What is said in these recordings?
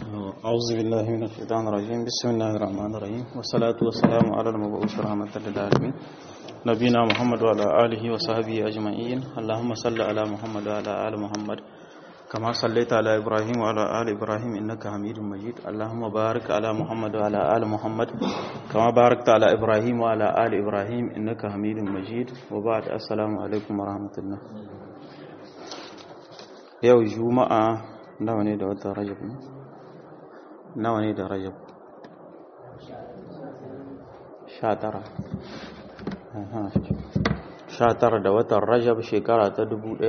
أعوذ بالله من الشيطان الرجيم بسم الله الرحمن الرحيم والصلاة والسلام على المبعوث رحمة للعالمين نبينا محمد وعلى آله وصحبه أجمعين اللهم صل على محمد وعلى آل محمد كما صليت على إبراهيم وعلى آل إبراهيم إنك حميد مجيد اللهم بارك على محمد وعلى آل محمد كما باركت على إبراهيم وعلى آل إبراهيم إنك حميد مجيد وبعد السلام عليكم ورحمة الله yau juma'a nawa ne da watan rajab ne nawa ne da rajab sha tara sha tara da watan rajab shekara ta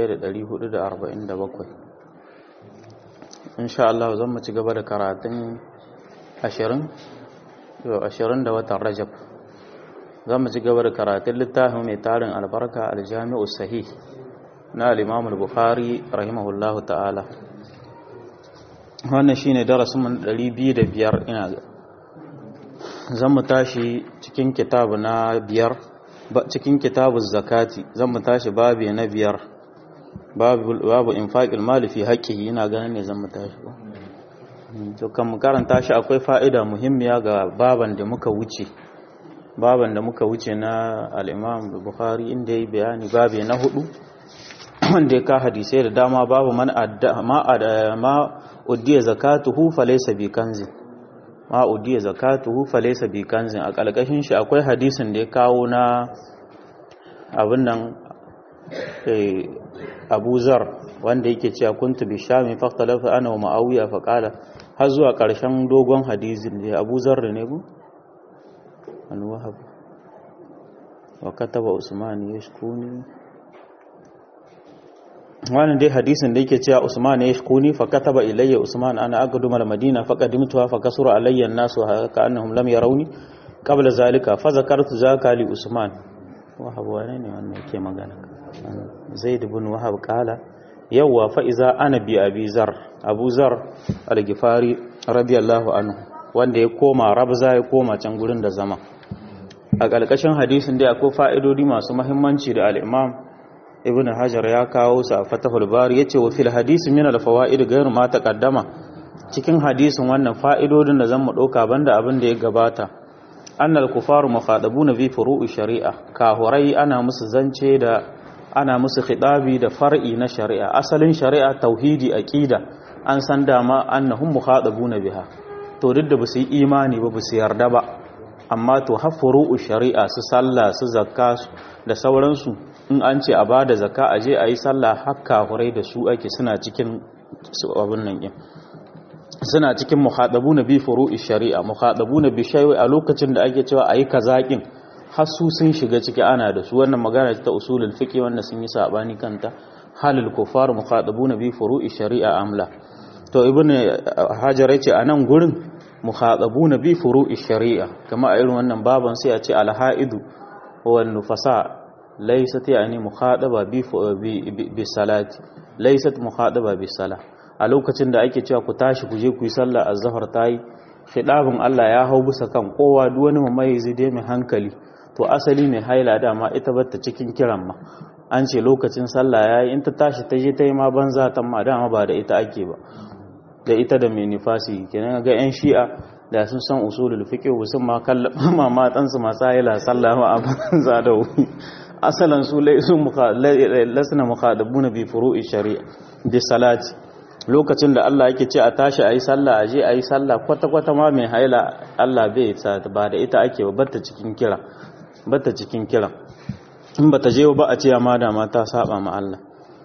1447 insha Allah zan mu ci gaba da karatun ashirin ashirin da watan rajab zan mu ci gaba da karatun littafin mai tarin albarka aljami'u sahih na al-imam al-bukhari rahimahullahu ta'ala wannan shine darasin mun 205 ina ga zan mu tashi cikin kitabu na biyar cikin kitabu zakati zan mu tashi babu na biyar babu babu infaqil mali fi haqqihi ina ganin ne zan mu tashi to kan mu karanta shi akwai fa'ida muhimmiya ga baban da muka wuce baban da muka wuce na al-imam bukhari inda yayi bayani babu na hudu wanda ya ka hadisai da dama babu man ma uddiya zakatuhu falaysa bi kanzin ma uddiya zakatuhu falaysa bi kanzin a kalkashin shi akwai hadisin da ya kawo na abin nan Abu Zar wanda yake cewa kuntu bi shami faqtalafa ana wa Muawiya fa qala har zuwa karshen dogon hadisin da Abu Zar ne bu an wahab wa kataba Usman yashkuni wannan dai hadisin da yake cewa Usman ya shkuni fa kataba ilayya Usman ana aqdum al-Madina fa qadimtuha fa kasura alayya an-nas wa ka'annahum lam yarawni qabla zalika fa zakartu zaka li Usman wahab wane ne wannan yake magana Zaid ibn Wahab kala yawa fa iza ana bi Abi Zar Abu Zar al-Ghifari radiyallahu anhu wanda ya koma Rabza ya koma can gurin da zama a ƙarƙashin hadisin dai akwai fa'idodi masu muhimmanci da al-Imam ibn hajar ya kawo sa a fatahul bari yace wa fil hadisi min al fawaid ghayr ma taqaddama cikin hadisin wannan fa'idodin da zan mu dauka banda abin da ya gabata annal kufaru mukhadabuna bi furu'i shari'a kahurai ana musu zance da ana musu khitabi da far'i na shari'a asalin shari'a tauhidi aqida an san dama annahum mukhadabuna biha to duk da basu yi imani ba basu yarda ba amma to hafuru'u shari'a su sallah su zakka da sauransu in an ce a ba da zaka a je a yi sallah haka hurai da su ake suna cikin abin nan yin suna cikin muhadabu na bi furu'i shari'a muhadabu na bi shaiwa a lokacin da ake cewa a yi kazaƙin har su sun shiga ciki ana da su wannan magana ta usulul fiqi wanda sun yi sabani kanta halil kufar muhadabu na bi furu'i shari'a amla to ibn hajar yace a nan gurin muhadabu na bi furu'i shari'a kama a irin wannan baban sai a ce alha'idu wan nufasa laysat yani mukhadaba bi bi salati laysat mukhadaba bi sala a lokacin da ake cewa ku tashi ku je ku yi sallah azhar tayi khidabun Allah ya hau bisa kan kowa duk wani mamayizi dai mai hankali to asali mai haila dama ita batta cikin kiran ma an ce lokacin sallah yayi in ta tashi ta je ta yi ma banza ta ma dama ba da ita ake ba da ita da mai nifasi kenan ga yan shi'a da sun san usulul fiqh sun ma kallama matansu masu haila sallah ma a banza da wuri asalan su lasna mukhadabuna bi furu'i shari'a bi salati lokacin da Allah yake ce a tashi ayi sallah aje ayi sallah kwata kwata ma mai haila Allah bai sa ba da ita ake ba batta cikin kira batta cikin kira in bata je ba a ce ma da ma ta saba ma Allah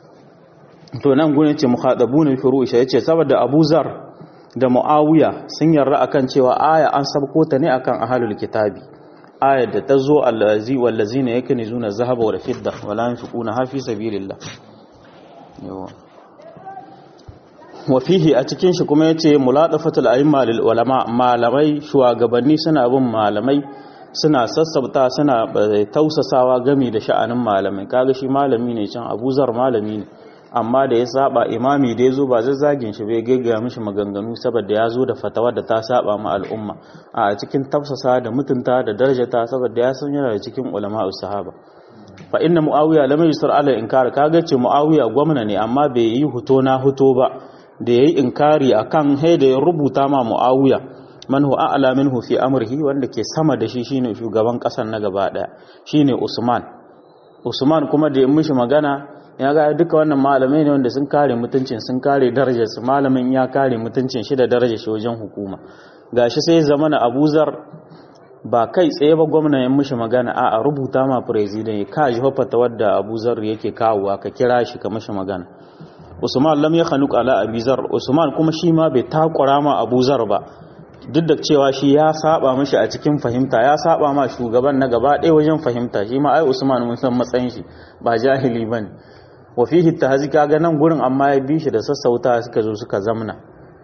to nan gune ce mukhadabuna bi furu'i shari'a ce saboda Abu Zar da Muawiya sun yarda akan cewa aya an sabko ta ne akan ahlul kitabi ayar da ta zo allazi wallazina yakunizuna zahaba wal fidda wala yunfiquna ha fi sabilillah yawa wa fihi a cikin shi kuma yace muladafatul a'imma lil ulama malamai shugabanni suna bin malamai suna sassabta suna tausasawa gami da sha'anin malamai kaga shi malami ne can abuzar malami ne amma da ya saba imami da ya zo ba zazzagin shi bai gaggaya mishi maganganu saboda ya zo da fatawa da ta saba ma al'umma a cikin tafsasa da mutunta da darajata saboda ya san yana da cikin ulama sahaba fa inna muawiya lam yusar ala inkar kaga ce muawiya gwamna ne amma bai yi huto na huto ba da yayi inkari akan hay da ya rubuta ma muawiya man huwa a'la minhu fi amrihi wanda ke sama da shi shine shugaban kasar na gaba daya shine usman usman kuma da ya mishi magana ya ga duka wannan malamai ne wanda sun kare mutuncin sun kare darajar su malamin ya kare mutuncin shi da darajar shi wajen hukuma gashi sai zamana abuzar ba kai tsaye ba gwamna ya mishi magana a rubuta ma president ya kaji hafata wadda abuzar yake kawowa ka kira shi ka mishi magana usman lam ya khanuq ala abizar usman kuma shi ma bai takura ma abuzar ba duk da cewa shi ya saba mishi a cikin fahimta ya saba ma shugaban na gaba ɗaya wajen fahimta shi ma ai usman mun san matsayin shi ba jahili bane wa fihi tahzi kaga nan gurin amma ya bi shi da sassauta suka zo suka zamna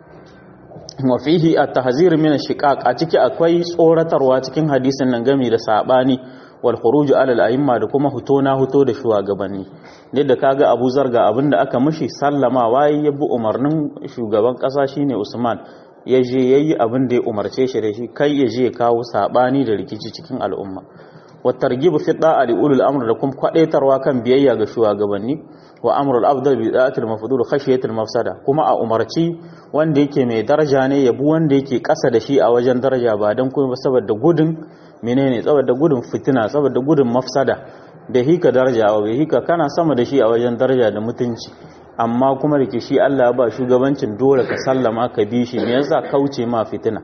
wa fihi at-tahzir min ash-shiqaq a ciki akwai tsoratarwa cikin hadisin nan game da sabani wal khuruj ala al-a'imma da kuma huto na huto da shugabanni da kaga Abu Zar ga abinda aka mishi sallama waye ya bi umarnin shugaban kasa shine Usman ya je yayi abin da ya umarce shi da shi kai ya je ya kawo sabani da rikici cikin al'umma wa targhib fi da'a li ulul amr da kuma kwadaitarwa kan biyayya ga shugabanni wa amrul afdal bi da'atil mafdul khashiyatil mafsada kuma a umarci wanda yake mai daraja ne yabu wanda yake kasa da shi a wajen daraja ba dan kuma saboda gudun menene saboda gudun fitina saboda gudun mafsada da hika daraja wa bai hika kana sama da shi a wajen daraja da mutunci amma kuma da ke shi Allah ba shugabancin dole ka sallama ka bi shi me yasa kauce ma fitina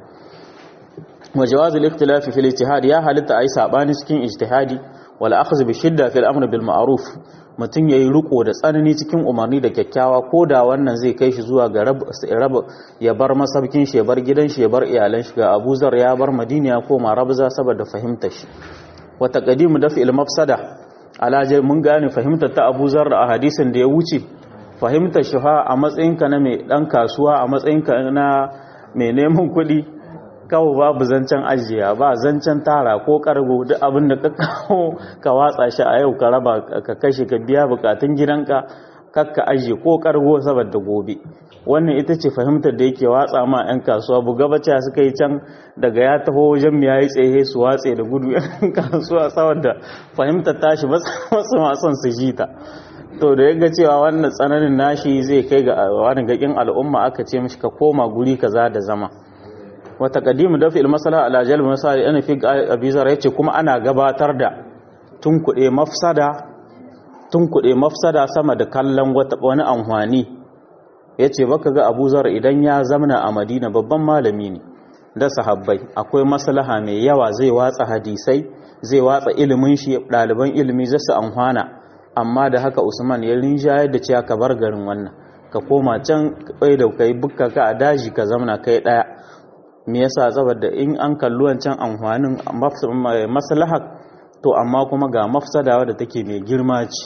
wa jawaz al-ikhtilaf fi al-ijtihad ya halitta ai sabani cikin ijtihadi wal akhdh bi shidda fi al-amr bil ma'ruf mutun yayi riko da tsanani cikin umarni da kyakkyawa ko da wannan zai kai shi zuwa ga rab ya bar masabkin shi ya bar gidan shi ya bar iyalan shi ga Abu Zar ya bar Madina ya koma Rabza saboda fahimtar shi wa taqdimu daf'il mafsada ala mun gane fahimtar ta Abu Zar a hadisin da ya wuce fahimtar shi a matsayinka na mai dan kasuwa a matsayinka na mai neman kuɗi kawo babu zancen ajiya ba zancen tara ko kargo duk abin da ka kawo ka watsa shi a yau ka raba ka kashe ka biya bukatun gidanka kakka ajiye ko kargo saboda gobe wannan ita ce fahimtar da yake watsa ma 'yan kasuwa buga bacci suka yi can daga ya taho wajen ya yi tsaye su watse da gudu 'yan kasuwa saboda fahimtar tashi masu mason su ji ta to da ya ga cewa wannan tsananin nashi zai kai ga wani gakin al'umma aka ce mishi ka koma guri kaza da zama wata kadimu dafi ilmasala ala jalb misali ana fi abizar yace kuma ana gabatar da tunkuɗe mafsada tunkuɗe mafsada sama da kallon wata wani amfani yace baka ga abuzar idan ya zamna a madina babban malami ne da sahabbai akwai maslaha mai yawa zai watsa hadisai zai watsa ilimin shi ɗaliban ilimi zasu amfana amma da haka usman ya rinjayar da cewa ka bar garin wannan ka koma can kai da kai bukka ka a daji ka zamna kai ɗaya me yasa saboda in an kalli wancan amfanin maslaha to amma kuma ga mafsada wadda take mai girma ce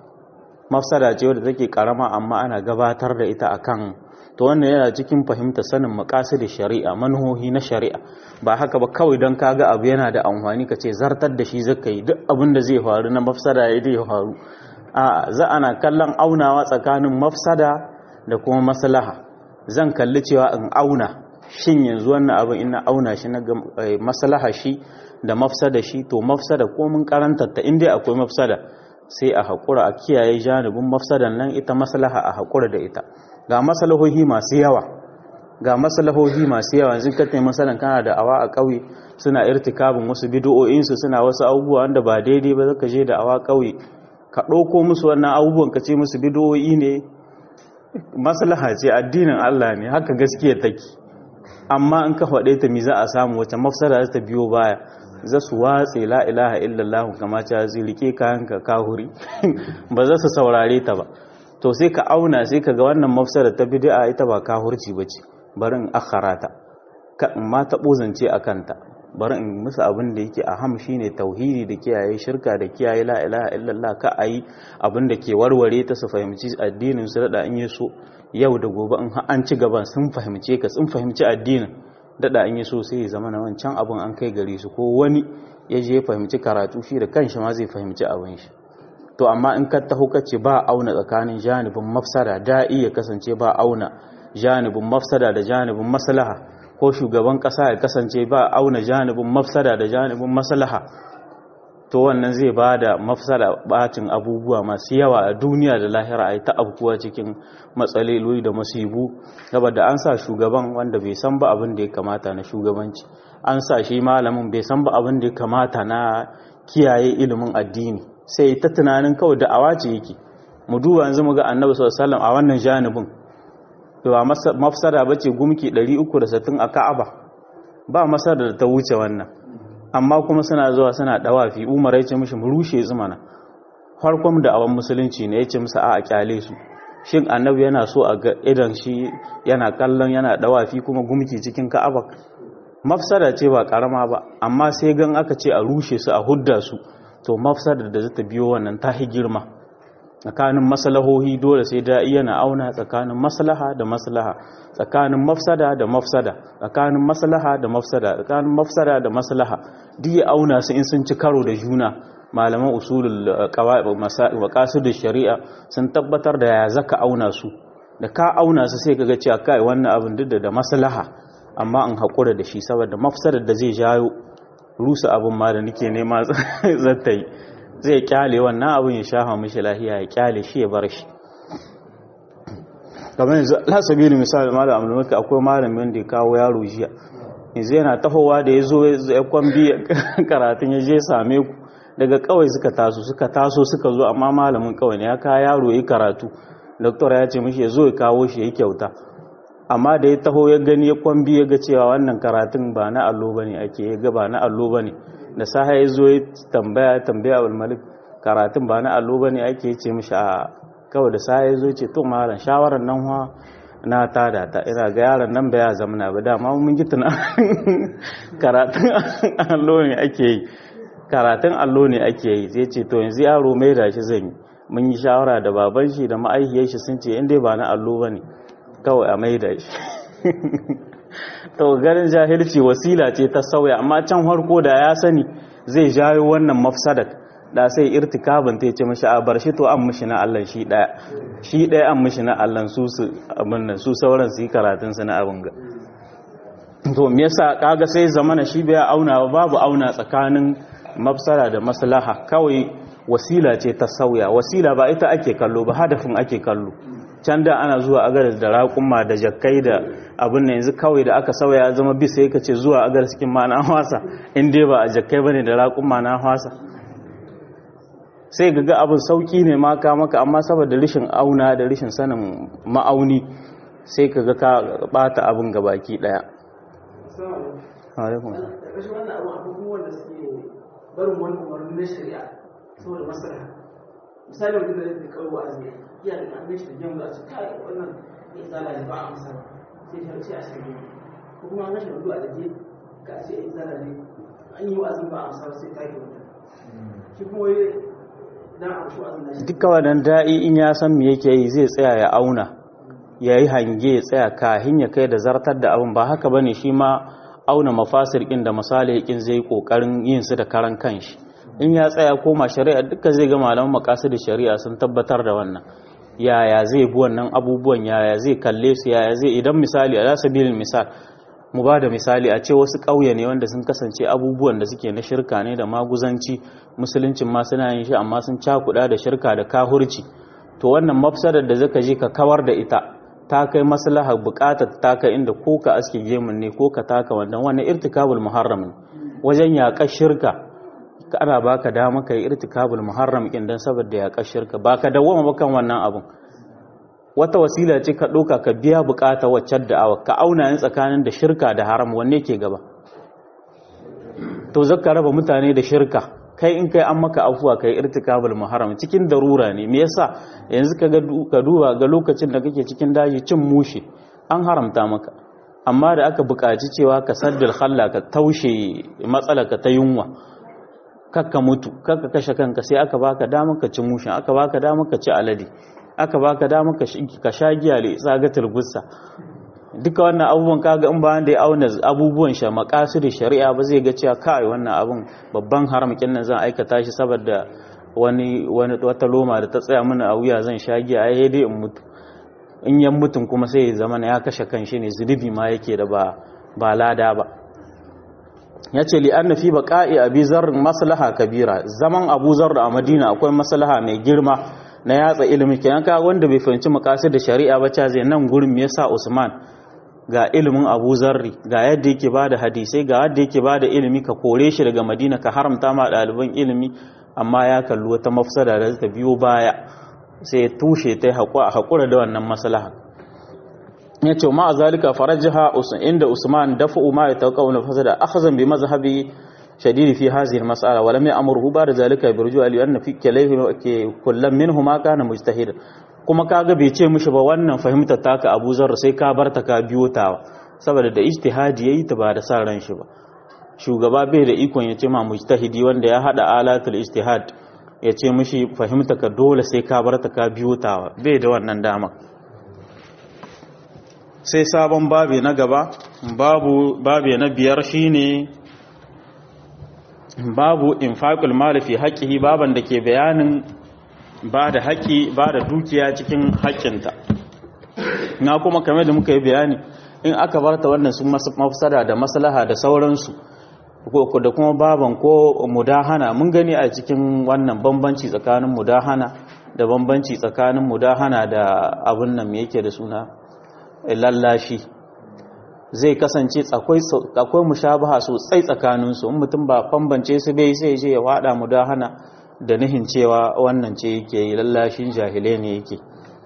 mafsada ce wadda take karama amma ana gabatar da ita akan to wannan yana cikin fahimta sanin maqasid shari'a manhohi na shari'a ba haka ba kawai don kaga abu yana da amfani ka ce zartar da shi zaka yi duk abin da zai faru na mafsada ya zai faru a za ana kallon aunawa tsakanin mafsada da kuma maslaha zan kalli cewa in auna shin yanzu wannan abin ina auna shi na maslaha shi da mafsada shi to mafsada ko mun karanta ta inda akwai mafsada sai a haƙura a kiyaye janibin mafsadan nan ita maslaha a haƙura da ita ga maslahohi masu yawa ga maslahohi masu yawa yanzu ka taimaka masalan kana da awa a ƙauye suna irtikabin wasu bid'o'in su suna wasu abubuwa wanda ba daidai ba zaka je da awa ƙauye ka ɗauko musu wannan abubuwan ka ce musu bid'o'i ne maslaha ce addinin Allah ne haka gaskiya take amma in ka faɗe ta mi za a samu wacce mafsada za ta biyo baya za su watse la ilaha illallah kama ta zai rike kayan ka kahuri ba za su saurare ta ba to sai ka auna sai ka ga wannan mafsada ta bid'a ita ba kahurci bace bari in akhara ta ka in ma ta bozance a kanta bari in musu abin da yake aham shine tauhidi da kiyaye shirka da kiyaye la ilaha illallah ka ayi abin da ke warware ta su fahimci addinin su da in yi so yau da gobe in an ci gaban sun fahimce ka sun fahimci addinin dada an yi so sai ya zama na wancan abin an kai gare su ko wani ya je fahimci karatu shi da kanshi ma zai fahimci abin shi to amma in ka taho ka ce ba auna tsakanin janibin mafsada da iya kasance ba auna janibin mafsada da janibin maslaha ko shugaban kasa ya kasance ba auna janibin mafsada da janibin maslaha to to wannan zai ba da mafsada bacin abubuwa masu yawa a duniya da lahira a yi ta abubuwa cikin matsaloli da masibu saboda an sa shugaban wanda bai san ba abin da ya kamata na shugabanci an sa shi malamin bai san ba abin da ya kamata na kiyaye ilimin addini sai ta tunanin kawai da awace yake mu duba yanzu mu ga annabi sallallahu alaihi wasallam a wannan janibin ba mafsada bace gumki 360 a Ka'aba ba masada da ta wuce wannan amma kuma suna zuwa suna dawafi umar ya ce mishi mu rushe zumana farkon da awan musulunci ne ya ce musu a kyale su shin annabi yana so a ga idan shi yana kallon yana dawafi kuma gumki cikin ka'aba mafsada ce ba karama ba amma sai gan aka ce a rushe su a hudda su to mafsada da zata biyo wannan ta hi girma tsakanin maslahohi dole sai da yana auna tsakanin maslaha da maslaha tsakanin mafsada da mafsada tsakanin maslaha da mafsada tsakanin mafsada da maslaha duk ya auna su in sun ci karo da juna malaman usulul maqasid shari'a sun tabbatar da ya zaka auna su da ka auna su sai kaga cewa kai wannan abin duk da maslaha amma an hakura da shi saboda mafsadar da zai jayo rusa abin ma da nake nema zata yi zai kyale wannan abin ya shafa mishi lahiya ya kyale shi ya bar shi kamar yanzu lasabili misali malam amurka akwai malamin da ya kawo yaro jiya yanzu yana tahowa da ya zo ya kwambi karatun ya je same ku daga kawai suka taso suka taso suka zo amma malamin kawai ne ya kawo yaro ya karatu doktor ya ce mishi ya zo ya kawo shi ya kyauta amma da ya taho ya gani ya kwambi ya ga cewa wannan karatun ba na allo bane ake ya ga ba na allo bane da saha ya zo ya tambaya tambaya abul malik karatun ba na allo bane ake ce mishi a kawai da saha ya zo ce to malam shawarar nan wa na tada ta ina ga yaron nan ba ya zamana ba dama mun ji tuna karatun allo ne ake yi karatun allo ne ake yi sai ce to yanzu yaro mai da shi zan yi mun yi shawara da baban shi da ma'aikiyar shi sun ce in dai ba na allo bane kawai a mai da shi to ganin jahilci wasila ce ta sauya amma can harko da ya sani zai jayo wannan mafsadak da sai irtikabin ta ce mashi a bar shi to an mishi na Allah shi daya shi daya an mishi na Allah su su abin nan su sauran su yi karatun su na abin ga to me yasa kaga sai zamana shi bai auna babu auna tsakanin mafsara da maslaha kawai wasila ce ta sauya wasila ba ita ake kallo ba hadafin ake kallo can da ana zuwa agaras da raƙumma da jakkai da abin da yanzu kawai da aka sauya ya zama bisa ya kace zuwa agaras cikin ma na hwasa in dai ba a jakkai bane da raƙumma na hwasa sai ga abin sauki ne maka maka amma saboda rishin auna da rishin sanin ma'auni sai ka ga ka bata abin ga baki daya barin wani umarni na shari'a saboda masara misali wanda zai kawo wa'azi iya da an shi da gemu za su kai wannan ya zala ne ba a masa sai ta ce a shirye ko kuma an gashi da du'a da je ka ce ya zala ne an yi wa'azin ba a masa sai ta yi wata shi kuma wai dan a shi wa'azin nashi duka wannan da'i in ya san me yake yi zai tsaya ya auna ya yi hange ya tsaya kahin ya kai da zartar da abin ba haka bane shi ma auna mafasir kin da masalihin zai kokarin yin su da karan kanshi in ya tsaya koma shari'a duka zai ga malaman makasu da shari'a sun tabbatar da wannan yaya zai bi wannan abubuwan yaya zai kalle su yaya zai idan misali a sabilin misal mu ba da misali a ce wasu ƙauye ne wanda sun kasance abubuwan da suke na shirka ne da maguzanci musuluncin ma suna yin shi amma sun cakuɗa da shirka da kahurci to wannan mafsadar da zaka je ka kawar da ita ta kai maslaha buƙatar ta kai inda ko ka aske gemun ne ko ka taka wannan wannan irtikabul muharram ne wajen yaƙar shirka ana baka dama kai irtikabul muharram kin dan saboda ya kashirka baka dawoma ba kan wannan abun wata wasila ce ka doka ka biya bukata wacce da'awa ka auna yin tsakanin da shirka da haram wanne ke gaba to zaka raba mutane da shirka kai in kai an maka afuwa kai irtikabul muharram cikin darura ne me yasa yanzu ka ga ka duba ga lokacin da kake cikin daji cin mushi an haramta maka amma da aka buƙaci cewa ka saddal khalla ka taushe matsalaka ta yunwa kakka mutu kakka kashe kanka sai aka baka dama ka ci mushin aka baka dama ka ci alade aka baka dama ka sha giya le tsagatul gussa duka wannan abubuwan kaga in bayan da ya auna abubuwan sha makasu da shari'a ba zai ga cewa kai wannan abun babban haram kin nan zan aikata shi saboda wani wani wata loma da ta tsaya mana a wuya zan sha giya ai dai in mutu in yan mutun kuma sai ya zama ya kashe kanshi ne zunubi ma yake da ba ba lada ba yace li anna fi baqa'i abi zarr maslaha kabira zaman abu zarr a madina akwai maslaha mai girma na yatsa ilimi kenan ka wanda bai fahimci makasid da shari'a ba zai nan gurin me yasa Usman ga ilimin Abu Zarri ga yadda yake bada hadisai ga yadda yake bada ilimi ka kore shi daga Madina ka haramta ma ɗaliban ilimi amma ya kalli wata mafsada da ta biyo baya sai ya tushe ta haƙura da wannan maslaha ya ce ma a zalika farajaha inda Usman dafa'u ma ya tauƙa wani fasada akhazan bi mazhabi شديد في هذه المسألة ولم يأمره بعد ذلك برجوع لأن في كليه كل منهما كان مجتهدا kuma kaga bai ce mishi ba wannan fahimtar taka Abu Zar sai ka barta ka biyo ta saboda da ijtihadi yayi ta ba da sa ran shi ba shugaba bai da ikon ya ce ma mujtahidi wanda ya hada alatul ijtihad ya ce mishi fahimta ka dole sai ka barta ka biyo ta bai da wannan dama sai sabon babi na gaba babu babi na biyar shine babu infaqul mali fi haqqihi baban da ke bayanin ba da haƙi ba da dukiya cikin haƙƙinta na kuma kame da muka yi bayani in aka barta wannan sun mafsada da maslaha da sauransu da kuma baban ko mudahana mun gani a cikin wannan bambanci tsakanin mudahana da bambanci tsakanin mudahana da abin nan me yake da suna lallashi zai kasance akwai mushabaha sosai tsakaninsu in mutum ba bambance su bai sai je ya wada mudahana da nihin cewa wannan ce yake yi lallashin jahile ne yake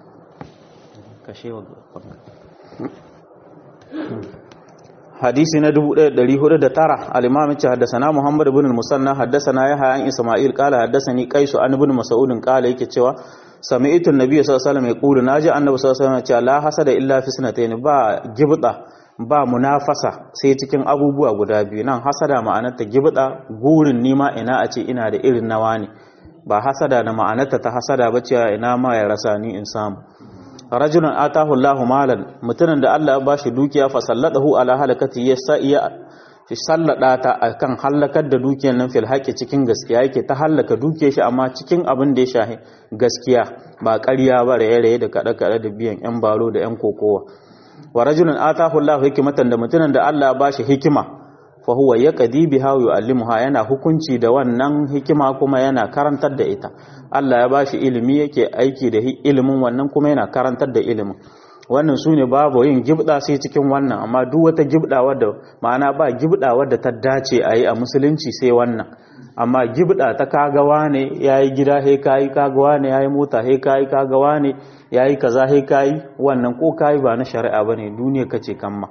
hadisi na 1409 al-imam ce haddasana muhammad ibn al-musanna haddasana yahya an isma'il qala haddasani qais an ibn mas'ud qala yake cewa sami'tu an-nabiy sallallahu alaihi wasallam yaqulu naji annabi sallallahu alaihi wasallam cewa la hasada illa fi sanatayn ba gibda ba munafasa sai cikin abubuwa guda biyu nan hasada ma'anarta gibda gurin nima ina a ce ina da irin nawa ne ba hasada da ma'anarta ta hasada ba cewa ina ma ya rasa ni in samu rajulun atahu Allahu malan mutumin da Allah ya bashi dukiya fa sallatahu ala halakati ya sa iya fi sallada ta akan halakar da dukiyar nan fil haqi cikin gaskiya yake ta halaka dukiyar shi amma cikin abin da ya shahi gaskiya ba ƙarya ba raye-raye da kada-kada da biyan yan baro da yan kokowa wa rajulun atahu Allahu hikmatan da mutumin da Allah ya bashi hikima fa huwa yaqdi biha wa yu'allimuha yana hukunci da wannan hikima kuma yana karantar da ita Allah ya bashi ilimi yake aiki da ilimin wannan kuma yana karantar da ilimin wannan sune babu yin gibda sai cikin wannan amma duk wata gibda wadda ma'ana ba gibda wadda ta dace a yi a musulunci sai wannan amma gibda ta kagawa ne yayi gida he kai kagawa ne yayi mota he kai kagawa ne yayi kaza he kai wannan ko kai ba na shari'a bane duniya kace kamma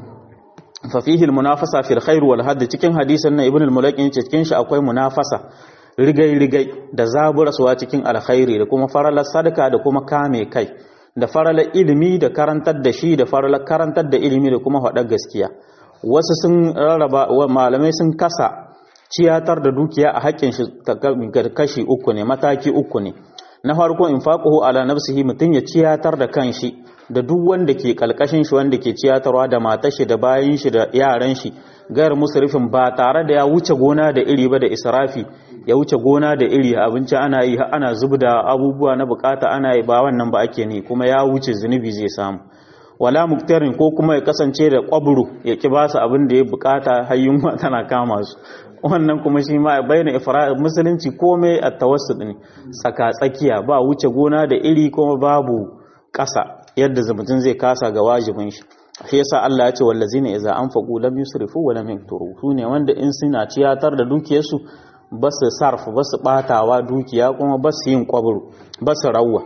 fa fihi almunafasa fil khair wal hadd cikin hadisin na ibn al-mulaqin cikin shi akwai munafasa rigai rigai da zaburaswa cikin alkhairi da kuma faralar sadaka da kuma kame kai da faralar ilimi da karantar da shi da faralar karantar da ilimi da kuma faɗar gaskiya wasu sun rarraba malamai sun kasa ciyatar da dukiya a haƙƙin shi kashi uku ne mataki uku ne na farko infaquhu ala nafsihi mutun ya ciyatar da kanshi da duk wanda ke kalkashin shi wanda ke ciyatarwa da matar shi da bayin shi da yaran shi gayar musrifin ba tare da ya wuce gona da iri ba da israfi ya wuce gona da iri abinci ana yi ana zubda abubuwa na bukata ana yi ba wannan ba ake ne kuma ya wuce zunubi zai samu wala muktarin ko kuma ya kasance da kwaburu ya ki ba su abin da ya bukata har yunwa tana kama su wannan kuma shi ma bayyana ifra musulunci komai a tawassud ne tsaka tsakiya ba wuce gona da iri kuma babu ƙasa yadda mutum zai kasa ga wajibin shi shi yasa Allah ya ce wallazina idza anfaqu lam yusrifu wa lam yakturu sune wanda in suna ciyatar da dukiyarsu ba su sarf ba su batawa dukiya kuma ba su yin kwabru ba su rawwa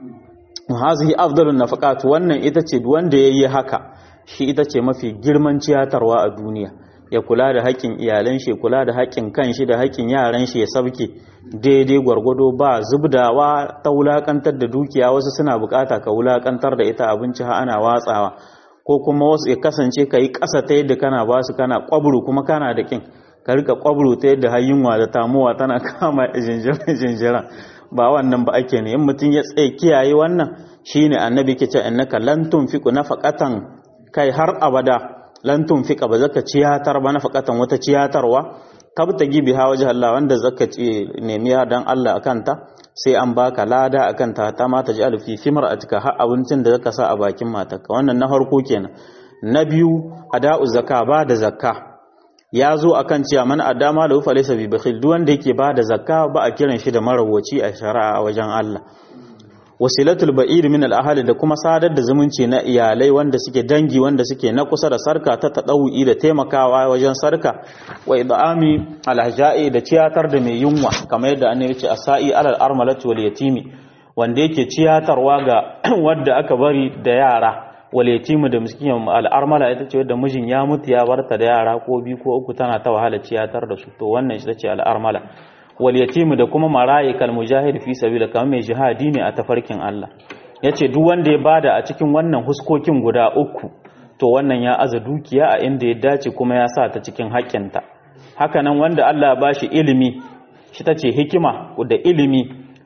hazihi afdalun nafaqat wannan ita ce wanda yayi haka shi ita ce mafi girman ciyatarwa a duniya ya kula da haƙƙin iyalan shi kula da haƙƙin kanshi da haƙƙin yaran shi ya sabke daidai gwargwado ba zubdawa ta wulakantar da dukiya wasu suna bukata ka wulakantar da ita abinci ha ana watsawa ko kuma wasu ya kasance ka yi ƙasa ta yadda kana ba su kana ƙwabru kuma kana da ƙin ka rika ƙwabru ta yadda hayyunwa da tamuwa tana kama jinjira ba wannan ba ake ne in mutum ya tsaye kiyaye wannan shine annabi ke ce innaka lan tunfiqu nafaqatan kai har abada lan tunfiqa ba zaka ciyatar ba nafaqatan wata ciyatarwa tabtagi biha wajh Allah wanda zaka ce nemi dan Allah akan ta sai an baka lada akan ta ta mata ji alfi fi mar'atika har abincin da zaka sa a bakin matarka wannan na harko kenan na biyu ada'u zakka ba da zakka ya zo akan cewa man adama lahu falaysa bi bakhil duk wanda yake bada zakka ba a kiran shi da marawaci a shari'a a wajen Allah wasilatul ba'ir min al da kuma sadar da zumunci na iyalai wanda suke dangi wanda suke na kusa da sarka ta tadawi da taimakawa wajen sarka wa idami alhajai da ciyatar da mai yunwa kamar yadda annabi ce asai alal armalati wal yatimi wanda yake ciyatarwa ga wanda aka bari da yara wal yatimi da miskin al armala ita ce wadda mijin ya mutu ya barta da yara ko biyu ko uku tana ta wahala ciyatar da su to wannan ita ce al armala wal yatimu da kuma marayi kal mujahid fi sabila kamar mai jihadi ne a tafarkin Allah yace duk wanda ya bada a cikin wannan huskokin guda uku to wannan ya aza dukiya a inda ya dace kuma ya sa ta cikin haƙƙinta haka nan wanda Allah ya bashi ilimi shi tace hikima da ilimi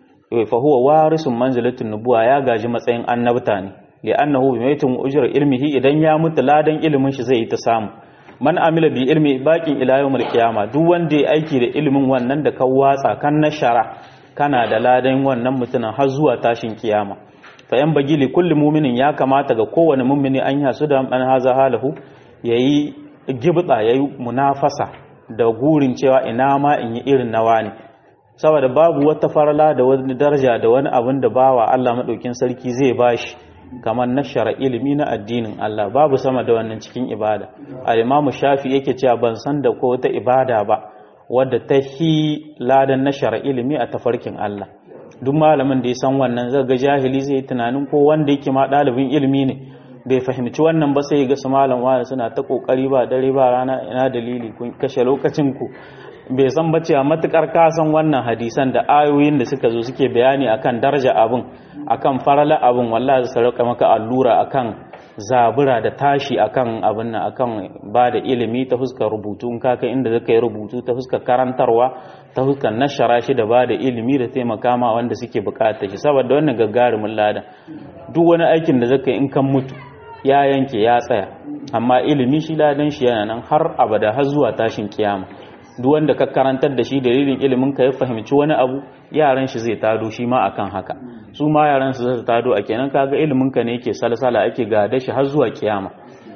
fa huwa warisun manzilatin nubuwa ya gaji matsayin annabta ne li'annahu bimaytun ujra ilmihi idan ya mutu ladan ilimin shi zai yi ta samu man amila bi ilmi baqin ila yawmil qiyama duk wanda ya aiki da ilimin wannan da ka watsa kan nashara kana da ladan wannan mutumin har zuwa tashin kiyama fa yan bagi li kulli mu'minin ya kamata ga kowane mu'mini an yasu da an haza halahu yayi gibda yayi munafasa da gurin cewa ina ma in yi irin nawa ne saboda babu wata farala da wani daraja da wani abin da bawa Allah madaukin sarki zai bashi kamar nashara ilimi na addinin Allah babu sama da wannan cikin ibada al-Imam Shafi yake cewa ban san da ko wata ibada ba wadda ta hi ladan nashara ilimi a tafarkin Allah duk malamin da ya san wannan zai ga jahili zai yi tunanin ko wanda yake ma dalibin ilimi ne bai fahimci wannan ba sai ga su malam wani suna ta kokari ba dare ba rana ina dalili kun kashe lokacin ku bai san ba cewa matukar kasan wannan hadisan da ayoyin da suka zo suke bayani akan daraja abin akan farala abin wallahi su rika maka allura akan zabura da tashi akan abin nan akan ba da ilimi ta fuskar rubutu in kaka inda zaka yi rubutu ta fuskar karantarwa ta fuskar nashara shi da ba da ilimi da taimaka ma wanda suke bukata shi saboda wannan gagarumin ladan duk wani aikin da zaka yi in kan mutu ya yanke ya tsaya amma ilimi shi ladan shi yana nan har abada har zuwa tashin kiyama duk wanda ka karantar da shi dalilin ilimin ka ya fahimci wani abu yaran shi zai tado shi ma akan haka su ma yaran su zai tado a kenan kaga ilimin ka ne yake salsala ake gada shi har zuwa kiyama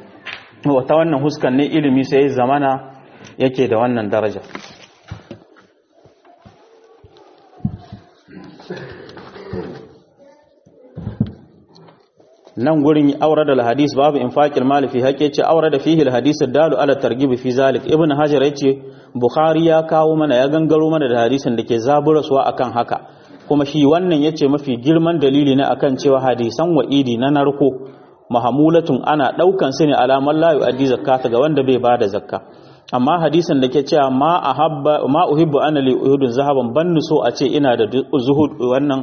wata wannan huskan ne ilimi sai zamana yake da wannan daraja nan gurin aure da hadis babu infaqil mal fi haqqi ce aure da fihi hadis dalu ala targhib fi zalik ibn hajar yace bukhari ya kawo mana ya gangaro mana da hadisin da ke zaburaswa akan haka kuma shi wannan yace mafi girman dalili ne akan cewa hadisan wa'idi na narko mahamulatun ana daukan su ne alaman la yu'addi zakata ga wanda bai bada zakka amma hadisin da ke cewa ma ahabba ma uhibbu ana li uhudun zahaban bannu so a ce ina da zuhud wannan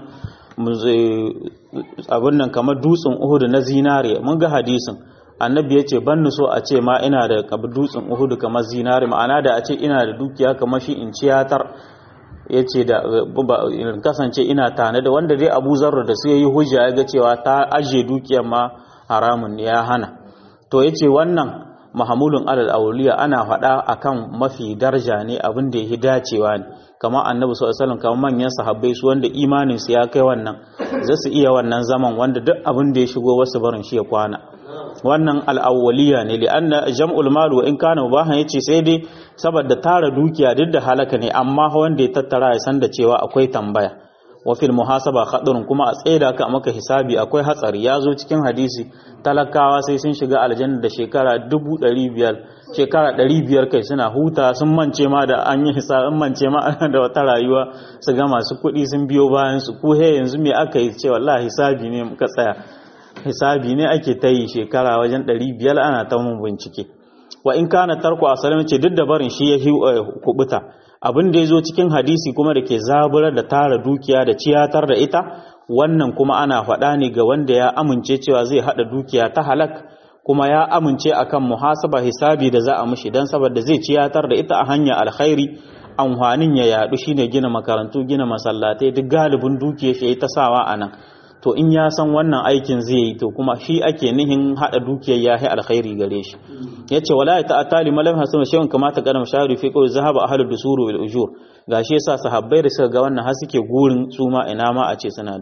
abin nan kamar dutsen uhudu na zinare mun ga hadisin annabi ya ce ban so a ce ma ina da dutsen uhudu kamar zinare ma'ana da a ce ina da dukiya kamar shi in ciyatar ya ce da kasance ina tane da wanda dai abu zarra da su yi hujja ya ga cewa ta ajiye dukiyar ma haramun ya hana to ya ce wannan mahamulun alal auliya ana faɗa akan mafi daraja ne abin da ya dacewa ne kamar annabi sallallahu alaihi wasallam kamar manyan sahabbai su wanda imanin su ya kai wannan za su iya wannan zaman wanda duk abin da ya shigo wasu barin shi ya kwana wannan al'awwaliya ne li'anna jam'ul mal wa in kana mubahan yace sai dai saboda tara dukiya duk da halaka ne amma wanda ya tattara ya san da cewa akwai tambaya wa fil muhasaba khatarun kuma a tsaida ka maka hisabi akwai hatsari ya zo cikin hadisi talakawa sai sun shiga aljanna da shekara 500 shekara 500 kai suna huta sun mance ma da an yi hisabin mance ma da wata rayuwa su ga masu kuɗi sun biyo bayan su ko he yanzu me aka yi ce wallahi hisabi ne muka tsaya hisabi ne ake ta yi shekara wajen 500 ana ta mun bincike wa in kana tarko asalin ce duk da barin shi ya kubuta abin da ya zo cikin hadisi kuma da ke zaburar da tara dukiya da ciyatar da ita wannan kuma ana faɗa ne ga wanda ya amince cewa zai haɗa dukiya ta halak kuma ya amince akan muhasaba hisabi da za a mushi don saboda zai ciyatar da ita a hanya alkhairi amfanin ya yaɗu shine gina makarantu gina masallatai duk galibin dukiya shi ta sawa a nan to in ya san wannan aikin zai yi to kuma shi ake nihin hada dukiyar ya yi alkhairi gare shi yace wala ya ta'atali malam hasan shay'un kama ta kana shari fi qawl zahaba ahlud dusuru bil ujur gashi yasa sahabbai da suka ga wannan har suke gurin su ma ina ma a ce suna da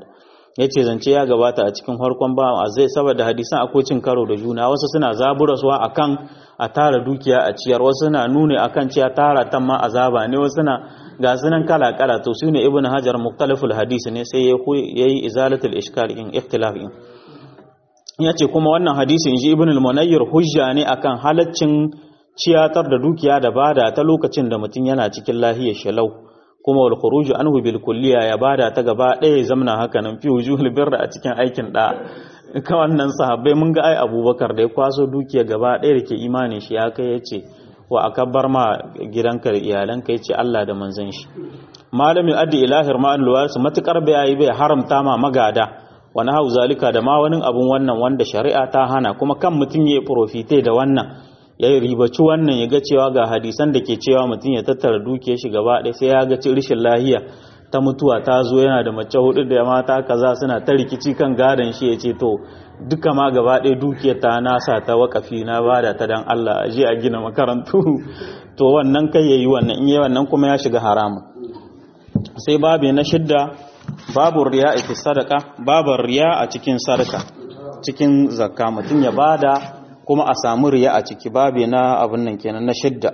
yace zance ya gabata a cikin farkon ba a zai saboda hadisan akwai cin karo da juna wasu suna zaburaswa akan a tara dukiya a ciyar wasu suna nune akan ciya tara tan ma azaba ne wasu suna ga sunan kala kala to su ne ibn hajar muktaliful hadisi ne sai yayi izalatul ishkal in ikhtilaf in yace kuma wannan hadisi inji ibn al-munayyir hujja ne akan halaccin ciyatar da dukiya da bada ta lokacin da mutum yana cikin lahiyar shalau kuma wal khuruju anhu bil kulliya ya bada ta gaba ɗaya zamna haka nan fi wujuhul birra a cikin aikin da ka wannan sahabbai mun ga ai abubakar da ya kwaso dukiya gaba ɗaya da ke imanin shi ya kai yace wa akabbar ma gidanka da iyalanka yace Allah da manzon shi malamin addi ilahir ma'an luwarsu matukar bai bai haramta ma magada wani hau zalika da ma wani abun wannan wanda shari'a ta hana kuma kan mutum ya profite da wannan ya yi ribaci wannan ya ga cewa ga hadisan da ke cewa mutum ya tattara dukiyar shi gaba ɗaya sai ya ga rishin lahiya ta mutuwa ta zo yana da mace hudu da mata kaza suna ta rikici kan gadon shi ya ce to duka ma gaba ɗaya dukiyar ta nasa ta wakafi na bada ta dan Allah a je a gina makarantu to wannan kai yayi wannan in yayi wannan kuma ya shiga haramun sai babu na shidda babu riya fi sadaka babu riya a cikin sadaka cikin zakka mutum ya bada kuma a samu riya a ciki babu na abin nan kenan na shidda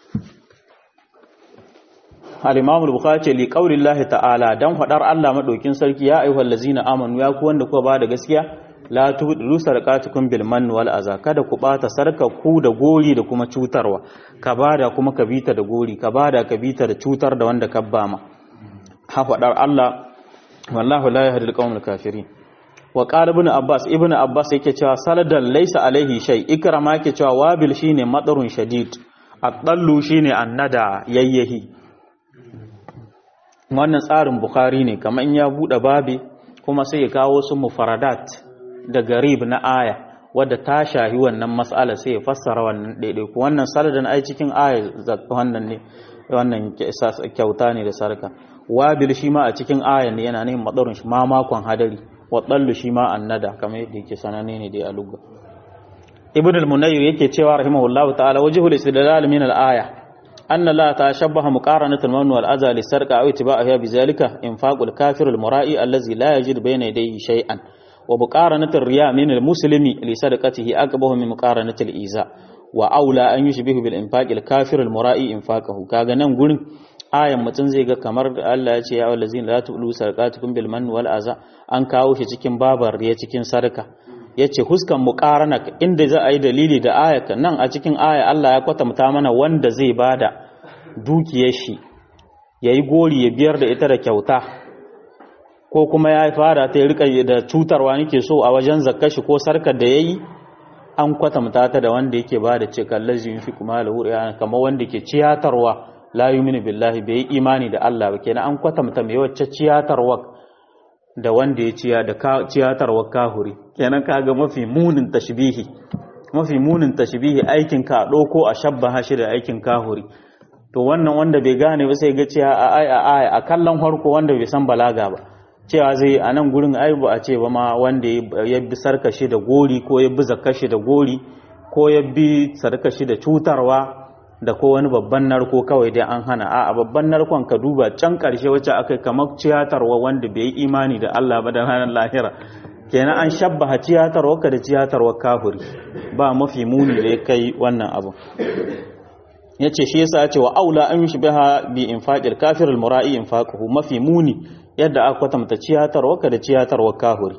al-imam al-bukhari ce li qaulillahi ta'ala dan fadar Allah madaukin sarki ya ayyuhal ladzina amanu ya ku wanda kuka bada gaskiya la tubdu sadaqatukum bil mann wal aza kada ku bata sarka ku da gori da kuma cutarwa ka bada kuma ka bita da gori ka bada ka bita da cutar da wanda ka bama ha fadar Allah wallahu la yahdi al-qawmal kafirin wa qala ibn abbas ibn abbas yake cewa saladan laysa alaihi shay ikrama yake cewa wabil shine madarun shadid at-dallu shine annada yayyahi wannan tsarin bukhari ne kamar in ya bude babi kuma sai ya kawo su mufaradat da garib na aya wadda ta shahi wannan mas'ala sai ya fassara wannan daidai ku wannan saladan ai cikin aya wannan ne wannan kyauta ne da sarka wabil shi ma a cikin aya ne yana neman madarun shi ma makon hadari waɗallu shi ma annada kamar yadda yake sanane ne dai a lugga ibn al-munayyir yake cewa rahimahullah ta'ala wajhul istidlal min al-aya anna la tashabbaha muqaranatan man wal adha li sarqa aw itiba'aha bi zalika infaqul kafir al-mura'i allazi la yajid bayna yadayhi shay'an wa muqaranatu riya min al-muslimi li sadaqatihi aqbahu min muqaranati al-iza wa aula an yushbihu bil infaqil kafir al-mura'i infaqahu kaga nan gurin ayan mutum zai ga kamar Allah ya ce ya wallazina la tu'lu sarqatukum bil man wal aza an kawo shi cikin babar ya cikin sarka yace huskan muqarana inda za a yi dalili da ayatan nan a cikin aya Allah ya kwatanta mana wanda zai bada dukiyar shi yayi gori ya biyar da ita da kyauta ko kuma ya fara ta rika da cutarwa nake so a wajen zakkar shi ko sarkar da yayi an kwatanta ta da wanda yake bada ce kallazi yunfi kuma lahu kamar wanda ke ciyatarwa la yuminu billahi bai yi imani da Allah ba kenan an kwatanta mai wacce ciyatarwa da wanda ya ciya da ciyatarwa kahuri kenan kaga mafi munin tashbihi mafi munin tashbihi aikin ka doko a shabbaha shi da aikin kahuri to wannan wanda bai gane ba sai ga cewa a ai a ai a kallon harko wanda bai san balaga ba cewa zai a nan gurin ai ba a ce ba ma wanda ya bi sarkashi da gori ko ya bi zakashi da gori ko ya bi sarkashi da cutarwa da ko wani babban narko kawai dai an hana a babban narkon ka duba can karshe wacce aka kamar ciyatarwa wanda bai yi imani da Allah ba da ranar lahira kenan an shabbaha ciyatarwa ka da ciyatarwa kafiri ba mafi muni da ya kai wannan abu yace shi yasa ce wa aula an yushbiha bi infaqil kafir al mura'i infaquhu mafi muni yadda aka kwatanta ciyatarwa ka da ciyatarwa kafiri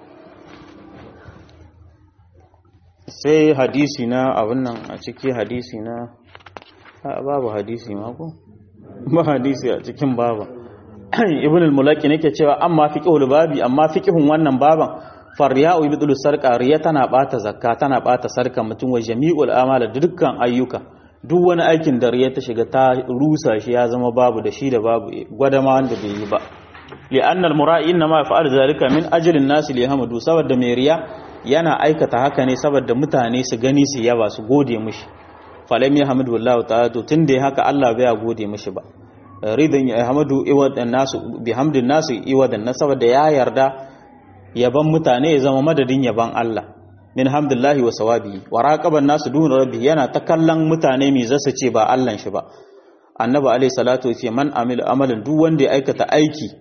sai hadisi na abin nan a ciki hadisi na babu hadisi ma ko ba hadisi a cikin baba ibn al-mulaki nake cewa amma fiqhul babi amma fiqhun wannan baban farya'u yubdulu sarqa riya tana bata zakka tana bata sarka mutum wa jami'ul amala dukkan ayyuka duk wani aikin da riya ta shiga ta rusa shi ya zama babu da shi da babu gwadama wanda bai yi ba li'anna al-mura'i inna ma yaf'alu zalika min ajli an-nas li yahmadu saboda mai riya yana aikata haka ne saboda mutane su gani su yaba su gode mishi falam ya hamdu wallahu ta'ala to tunda haka Allah bai gode mishi ba ridan ya hamdu iwadan nasu bi hamdin nasu iwadan na saboda ya yarda yaban mutane ya zama madadin yaban Allah min hamdillahi wa sawabi wa raqaban nasu dun rabbi yana ta kallon mutane me zasu ce ba Allah shi ba annabi alayhi salatu wa man amil amalan duk wanda ya aikata aiki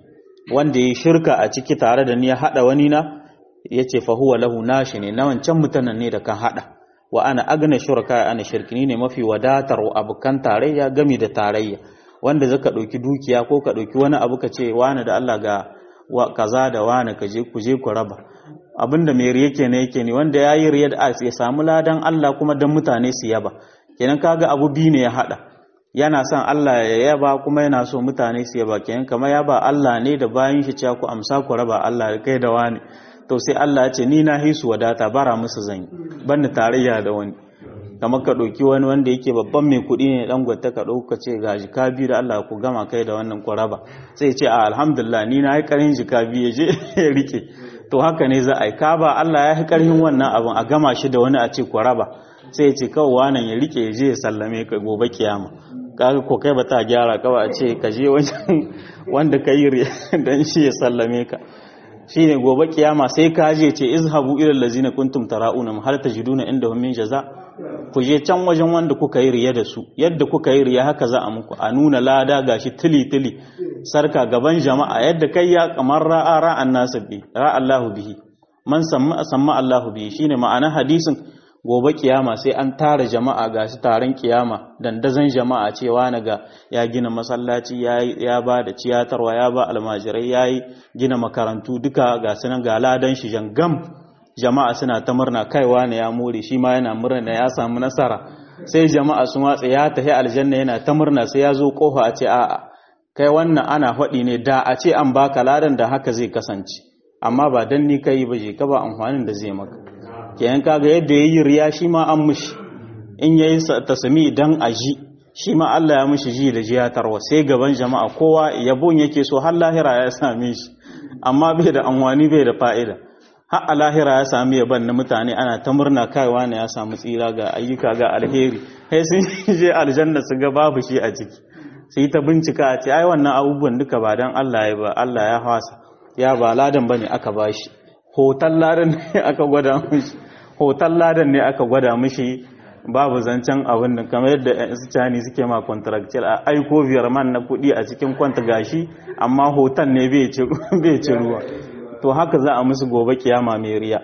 wanda ya shirka a ciki tare da ni ya hada wani na yace fa huwa lahu nashi ne na wancan mutanen ne da kan hada wa ana agna shuraka ana shirkini ne mafi wadatar abukan tarayya gami da tarayya wanda zaka dauki dukiya ko ka dauki wani abu ka ce wani da Allah ga kaza da wani ka je ku je ku raba abinda mai riya kenan yake ne wanda yayi riya da ya samu ladan Allah kuma dan mutane su yaba kenan kaga abu bi ne ya hada yana son Allah ya yaba kuma yana so mutane su yaba kenan kamar yaba Allah ne da bayan shi cewa ku amsa ku raba Allah kai da wani to sai Allah ya ce ni na hisu wadata bara musu zan banni tarayya da wani kamar ka ɗauki wani wanda yake babban mai kuɗi ne dan gwata ka ɗauka ce ga jika biyu da Allah ku gama kai da wannan ku raba sai ce a alhamdulillah ni na yi ƙarin jika biyu ya je ya rike to haka ne za a yi ka ba Allah ya yi ƙarfin wannan abin a gama shi da wani a ce ku raba sai ya ce kawai wannan ya rike ya je ya sallame ka gobe kiyama kaga ko kai ba ta gyara kawai a ce ka je wajen wanda ka yi dan shi ya sallame ka shine gobe kiyama sai ka je ce izhabu ila allazina kuntum tara'una hal tajiduna indahum min jaza ku je can wajen wanda kuka yi riya da su yadda kuka yi riya haka za a muku a nuna lada gashi tili tili sarka gaban jama'a yadda kai ya kamar ra'a ra'an nasu bi ra'a Allahu bihi man samma samma Allahu bihi shine ma'ana hadisin gobe kiyama sai an tara jama'a ga su taron kiyama dandazon jama'a cewa na ga ya gina masallaci ya ba da ciyatarwa ya ba almajirai ya yi gina makarantu duka ga sunan ga ladan shi jangam jama'a suna ta murna kaiwa na ya more shi ma yana murna ya samu nasara sai jama'a sun watsa ya tafi aljanna yana ta murna sai ya zo kofa a ce a'a kai wannan ana faɗi ne da a ce an baka ladan da haka zai kasance amma ba dan ni kai ba je ka ba amfanin da zai maka kenan kaga yadda yayi riya shi ma an mushi in yayi tasmi dan aji shi ma Allah ya mushi ji da jiyatarwa sai gaban jama'a kowa yabon yake so har lahira ya same shi amma bai da anwani bai da fa'ida har a lahira ya sami yaban na mutane ana ta murna kaiwa ne ya samu tsira ga ayyuka ga alheri sai sun je aljanna su ga babu shi a ciki sai ta bincika a ce ai wannan abubuwan duka ba dan Allah ya ba Allah ya hasa ya ba ladan bane aka bashi hoton ladan ne aka gwada mishi hoton ladan ne aka gwada mishi babu zancen abin da kamar yadda su cani suke ma contractual a aiko biyar man na kuɗi a cikin kwanta gashi amma hoton ne bai ci ruwa to haka za a musu gobe kiyama mai riya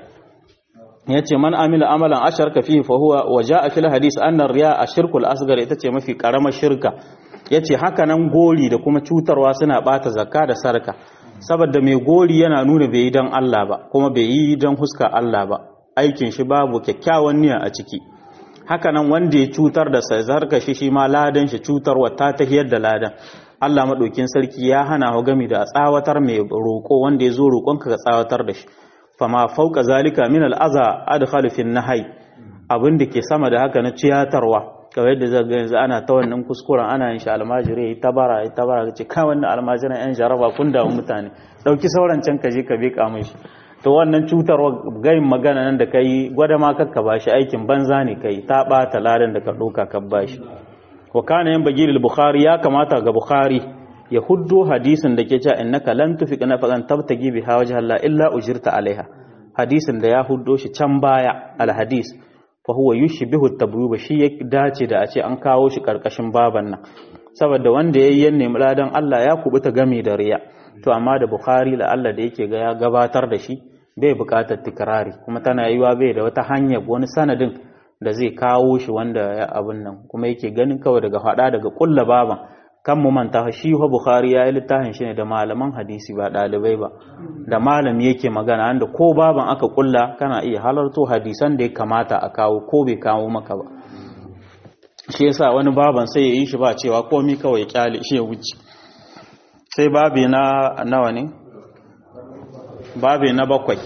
ya ce man amila amalan asharka fihi fa huwa wa ja'a fil hadis anna riya ashirkul asghar ita ce mafi karamar shirka yace haka nan gori da kuma cutarwa suna bata zakka da sarka saboda mai gori yana nuna bai yi don Allah ba kuma bai yi don huska Allah ba aikin shi babu kyakkyawan niyya a ciki hakanan wanda ya cutar da sai zarka shi shi ma ladan shi cutarwa ta tahiyar da ladan Allah madaukin sarki ya hana wa gami da tsawatar mai roko wanda ya zo roƙonka ka tsawatar da shi fama fauka zalika min al'aza adkhalu fi nahai abin da ke sama da haka na ciyatarwa kawai yadda zai yanzu ana ta wannan kuskuren ana yin shi almajiri ya tabara ya tabara ce kai wannan almajiran yan jaraba kun damu mutane dauki sauran can ka je ka beka mai shi to wannan cutarwa gayin magana nan da kai gwada ma kakka bashi aikin banza ne kai ta bata ladan da ka doka ka bashi wa kana yan bagil bukhari ya kamata ga bukhari ya huddo hadisin da ke cewa innaka lan tufiq nafaqan tabtagi biha wajha Allah illa ujirta alaiha hadisin da ya huddo shi can baya al hadis fa huwa yushbihu tabwiba shi ya dace da a ce an kawo shi karkashin baban nan saboda wanda yayi yanne muladan Allah ya kubuta game da riya to amma da bukhari la Allah da yake ga ya gabatar da shi bai bukatar tikrari kuma tana yiwa bai da wata hanya wani sanadin da zai kawo shi wanda ya abun nan kuma yake ganin kawai daga hada daga kulla baban kan mu manta shi wa bukhari ya yi littafin shi ne da malaman hadisi ba dalibai ba da malami yake magana anda ko baban aka kulla kana iya halarto hadisan da ya kamata a kawo ko bai kawo maka ba shi yasa wani baban sai ya yi shi ba cewa komi kawai kyale shi ya wuce sai babi na nawa ne babi na bakwai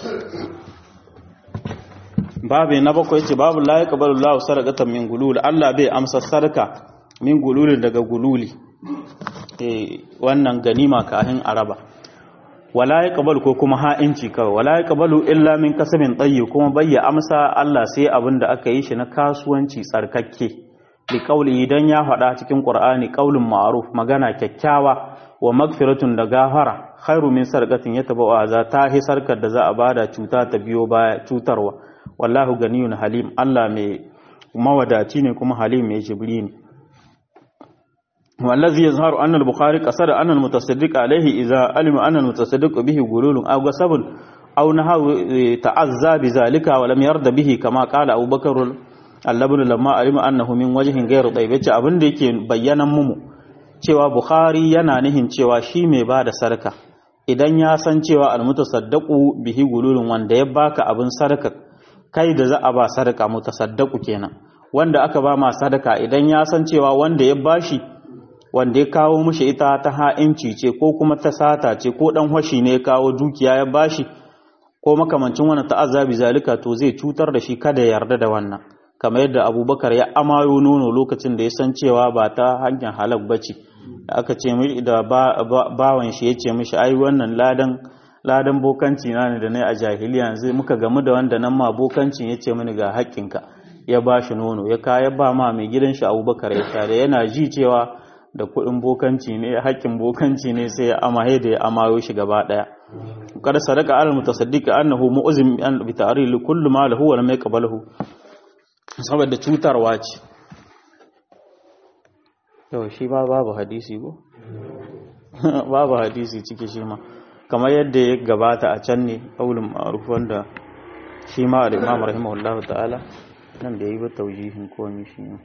babi na bakwai ce babu la yaqbalu Allahu sadaqatan min gulul Allah bai amsa sarka min gululin daga gululi wannan ganima kahin araba wala yaqbalu ko kuma ha'inci kawai wala yaqbalu illa min kasabin tayyib kuma bayya amsa Allah sai abin da aka yi shi na kasuwanci tsarkakke li qawli idan ya faɗa cikin Qur'ani qaulun ma'ruf magana kyakkyawa wa magfiratun da gafara khairu min sarqatin yatabawa za ta hi sarkar da za a bada cuta ta biyo baya cutarwa wallahu ganiyun halim Allah mai mawadaci ne kuma halim mai jibri ne والذي يظهر أن البخاري قصد أن المتصدق عليه إذا علم أن المتصدق به غلول أو غصب أو نهى تعزى بذلك ولم يرد به كما قال أبو بكر اللبن لما علم أنه من وجه غير طيب yace abin da yake bayyanan mu cewa Bukhari yana nihin cewa shi mai ba da sarka idan ya san cewa almutasaddaqu bihi gululun wanda ya baka abin sarka kai da za a ba sarka mutasaddaqu kenan wanda aka ba ma sadaka idan ya san cewa wanda ya bashi wanda ya kawo mishi ita ta ha'inci ce ko kuma ta sata ce ko dan hashi ne ya kawo dukiya ya bashi ko makamancin wannan ta'azzabi zalika to zai cutar da shi kada ya yarda da wannan kamar yadda abubakar ya amayo nono lokacin da ya san cewa ba ta hanyar halak bace da aka ce mishi da bawan shi ya ce mishi ai wannan ladan ladan bokanci na ne da ne a jahiliya yanzu muka gamu da wanda nan ma bokancin ya ce mini ga haƙƙinka ya ba shi nono ya kaya ba ma mai gidan shi abubakar ya sha da yana ji cewa da kuɗin bokanci ne haƙƙin bokanci ne sai ya amahe da ya amayo shi gaba ɗaya kada sadaka al mutasaddiq annahu mu'zim an bi ta'ril kullu ma lahu wa lam yaqbalahu saboda cutarwa ce yau shi ba babu hadisi ko babu hadisi ciki shi ma kamar yadda ya gabata a can ne qaulun ma'ruf wanda shi ma al-imam rahimahullahu ta'ala nan da yi ba taujihin komai shi ne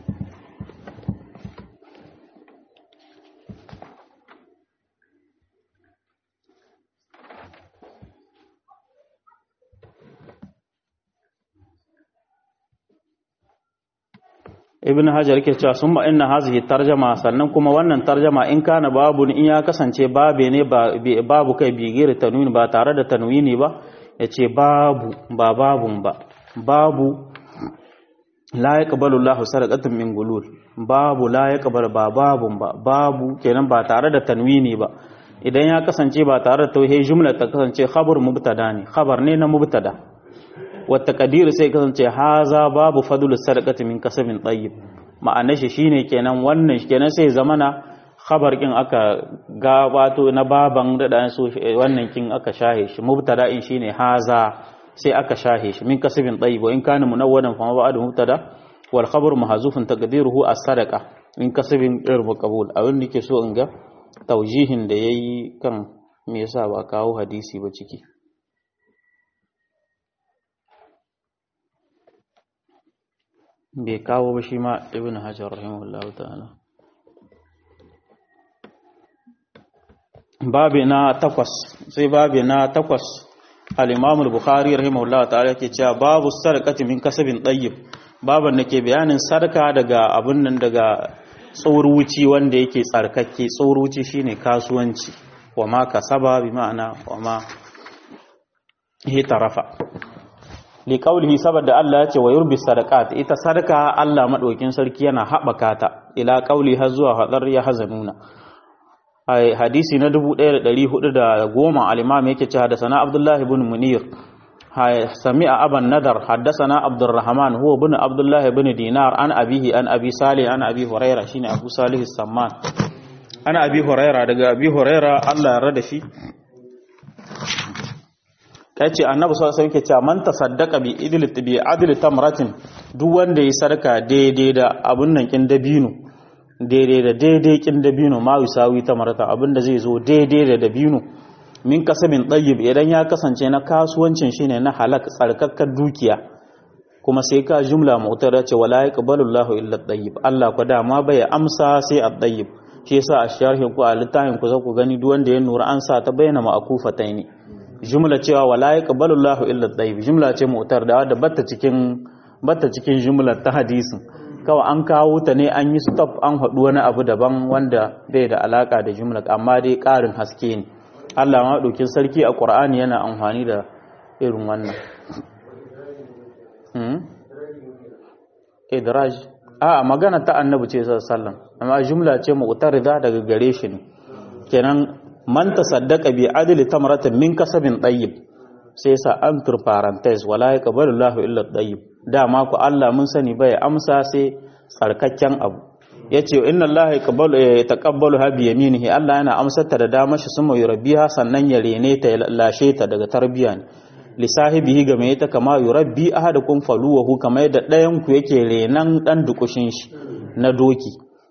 ibn hajar yake cewa summa inna hazihi tarjama sannan kuma wannan tarjama in kana babu in ya kasance babe ne babu kai bigir tanwini ba tare da tanwini ba yace babu ba babun ba babu la yaqbalu Allahu sadaqatan min gulul babu la yaqbalu ba babun ba babu kenan ba tare da tanwini ba idan ya kasance ba tare da tauhid jumla ta kasance khabar mubtada ne khabar ne na mubtada wata kadiru sai kasance haza babu fadlu sadaqati min kasabin tayyib ma'anar shi shine kenan wannan kenan sai zamana khabar kin aka gabato na baban da dan so wannan kin aka shahe shi mubtada in shine haza sai aka shahe shi min kasabin tayyib in kana munawwadan fa ba'da mubtada wal khabaru mahzufun taqdiruhu as-sadaqa min kasabin ir maqbul abin da ke so in ga taujihin da yayi kan me yasa ba kawo hadisi ba ciki bai kawo ba shi ma ibn hajar rahimahullahu ta'ala babi na takwas sai babi na takwas al-imam al-bukhari rahimahullahu ta'ala yake cewa babu sadaqati min kasabin tayyib baban da ke bayanin sadaka daga abun nan daga tsoruci wanda yake tsarkake tsoruci shine kasuwanci wa ma kasaba bi ma'ana wa ma hitarafa li qawlihi saboda Allah ya ce wa yurbi sadaqat ita sadaka Allah madaukin sarki yana habaka ta ila qawli har zuwa hadar ya hazanuna ai hadisi na 1410 al-imam yake ce hadathana Abdullah ibn Munir hay sami'a aban nadar hadathana Abdurrahman huwa ibn Abdullah ibn Dinar an abihi an abi Salih an abi Hurairah shine Abu Salih as-Samman ana abi Hurairah daga abi Hurairah Allah ya rada shi kai ce annabi sallallahu alaihi wasallam yake cewa man tasaddaqa bi idli bi adli tamratin duk wanda ya sarka daidai da abun nan kin dabino daidai da daidai kin dabino ma yusawi tamrata abin da zai zo daidai da dabino min kasabin tayyib idan ya kasance na kasuwancin shine na halak tsarkakkar dukiya kuma sai ka jumla mu'tara ce wala yaqbalu Allahu illa tayyib Allah ko dama bai amsa sai at-tayyib shi yasa a sharhin ku a littafin ku za ku gani duk wanda ya nura an sa ta bayyana ma'kufataini jumla cewa wala yaqbalu Allahu illa tayyib jumla ce mu'tar da wadda batta cikin batta cikin jumlar ta hadisin kawai an kawo ta ne an yi stop an haɗu wani abu daban wanda bai da alaka da jumla amma dai ƙarin haske ne Allah ma ɗaukin sarki a Qur'ani yana amfani da irin wannan idraj a magana ta annabi ce sallallahu amma jumla ce mu'tarida daga gare shi ne kenan man tasaddaqa bi adli tamratin min kasabin tayyib sai sa an tur parenthesis wala yaqbalu Allahu illa tayyib dama ku Allah mun sani bai amsa sai tsarkakken abu yace inna Allah yaqbalu yataqabbalu ha bi yaminihi Allah yana amsar ta da dama shi suma yurabbiha sannan ya rene ta ya lashe ta daga tarbiya ne li sahibihi ga mai ta kama yurabbi ahadukum faluwahu kama yadda ɗayan ku yake renan dan dukushin shi na doki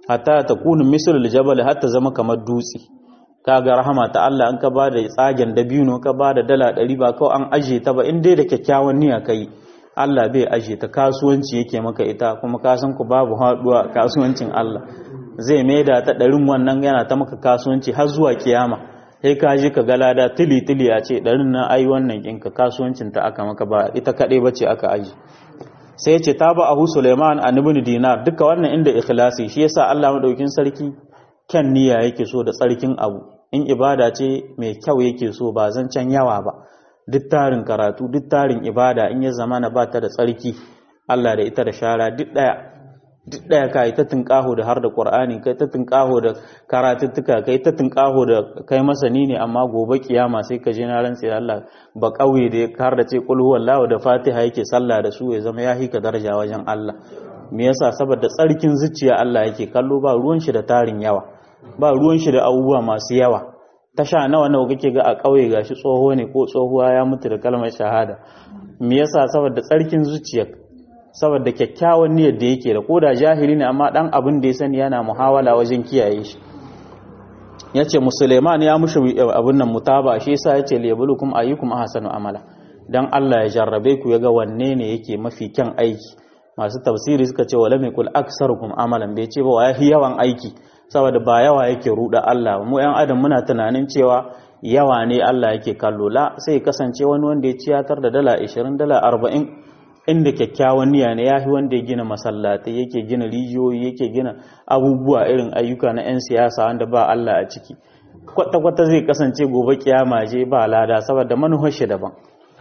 hatta ta kunu mislul jabal hatta zama kamar dutse kaga rahama ta Allah an ka ba da tsagen dabino ka ba da dala ɗari ba kawai an aje ta ba in dai da kyakkyawan niyya kai Allah bai aje ta kasuwanci yake maka ita kuma ka san ku babu haɗuwa kasuwancin Allah zai maida ta ɗarin wannan yana ta maka kasuwanci har zuwa kiyama sai ka je ka ga lada tili tili a ce ɗarin na ai wannan ɗinka kasuwancin ta aka maka ba ita kaɗai ba ce aka aji sai ce ta ba ahu suleiman a ibn dinar duka wannan inda ikhlasi shi yasa Allah madaukin sarki kyan niyya yake so da tsarkin abu in ibada ce mai kyau yake so ba zancen yawa ba duk tarin karatu duk tarin ibada in ya zamana ba ta da tsarki Allah da ita da shara duk ɗaya duk ɗaya ka yi ta tunƙaho da har da ƙur'ani kai ta tunƙaho da karatuttuka kai ta tunƙaho da kai masani ne amma gobe kiyama sai ka je na rantsi Allah ba ƙauye da ya har da ce qul huwallahu da Fatiha yake sallah da su ya zama ya hika daraja wajen Allah me yasa saboda tsarkin zuciya Allah yake kallo ba ruwan shi da tarin yawa ba ruwan shi da abubuwa masu yawa tasha nawa nawa kake ga a ƙauye gashi tsoho ne ko tsohuwa ya mutu da kalmar shahada me yasa saboda tsarkin zuciya saboda kyakkyawan niyyar da yake da koda jahili ne amma dan abin da ya sani yana muhawala wajen kiyaye shi yace musulman ya mushi abin nan mutaba shi yasa yace liyablukum ayyukum ahsanu amala dan Allah ya jarrabe ku yaga wanne ne yake mafi kyan aiki masu tafsiri suka ce wala mikul aksarukum amalan bai ce ba wa yawan aiki saboda ba yawa yake ruda Allah mu yan adam muna tunanin cewa yawa ne Allah yake kallo la sai kasance wani wanda ya ciyatar da dala 20 dala 40 inda kyakkyawan niyya ne yafi wanda ya gina masallatai yake gina rijiyoyi yake gina abubuwa irin ayyuka na 'yan siyasa wanda ba Allah a ciki kwata-kwata zai kasance gobe kiyama je ba lada saboda manuhar shi daban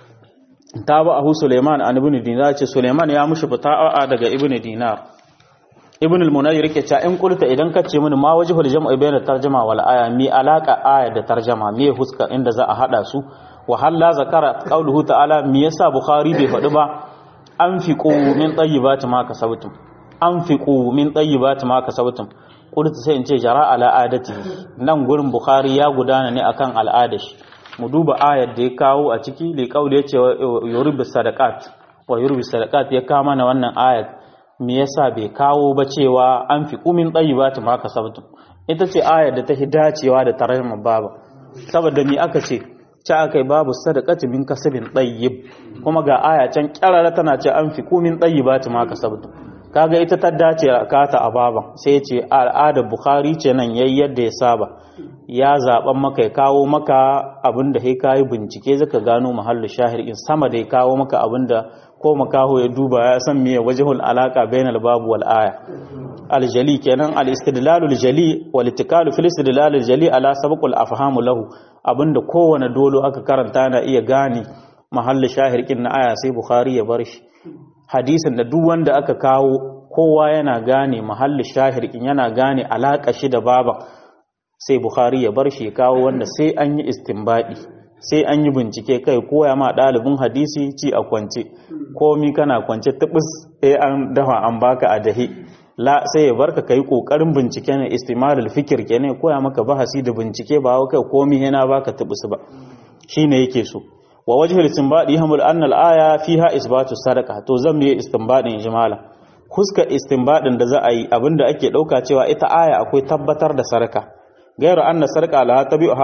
ta ba ahu Suleiman an ibn Dinar ce Suleiman ya mushi fita'a daga ibn Dinar ibn al-Munayyir yake cewa in kulta idan ka ce mini ma wajhul jam'i bayna tarjuma wal aya mi alaka aya da tarjuma me huska inda za a hada su wa halla zakara qauluhu ta'ala me yasa Bukhari bai faɗi ba anfiqu min tayyibati ma kasabtum anfiqu min tayyibati ma kasabtum kulta sai in ce jara ala adati nan gurin Bukhari ya gudana ne akan al'adashi mu duba ayar da ya kawo a ciki da kauli ya ce yurbi sadaqat wa yurbi sadaqat ya kawo mana wannan ayar me yasa bai kawo ba cewa an fi kumin tayyibati ma kasabtum ita ce ayar da ta hi dacewa da tarjuma baba saboda me aka ce ta akai babu sadaqati min kasabin tayyib kuma ga aya can kyarara tana ce an fi kumin tayyibati ma kasabtum kaga ita ta dace a kata a baban sai ce al'adar bukhari ce nan yayi yadda ya saba ya zaben maka ya kawo maka abinda sai kayi bincike zaka gano mahallu shahir in sama da ya kawo maka abinda ko makaho ya duba ya san meye wajhul alaka bainal babu wal aya aljali kenan al istidlal al jali wal ittikal fil istidlal al jali ala sabq al afham lahu abinda kowane dolo aka karanta na iya gane mahallu shahir kin na aya sai bukhari ya bar shi hadisin da duk wanda aka kawo kowa yana gane mahallu shahir kin yana gane alaka shi da baban sai Bukhari ya bar shi ya kawo wanda sai an yi istinbadi sai an yi bincike kai koya ma ɗalibin hadisi ci a kwance komi kana kwance tubus sai an dafa an baka a dahi la sai ya barka kai kokarin bincike ne istimalul fikir kenan koya maka bahasi da bincike ba kai komi yana baka tubus ba shine yake so wa wajhul istinbadi hamul anna al-aya fiha isbatu sadaqa to zan yi istinbadin jimala huska istinbadin da za a yi abinda ake dauka cewa ita aya akwai tabbatar da sarka gairu anna sarka la tabi'uha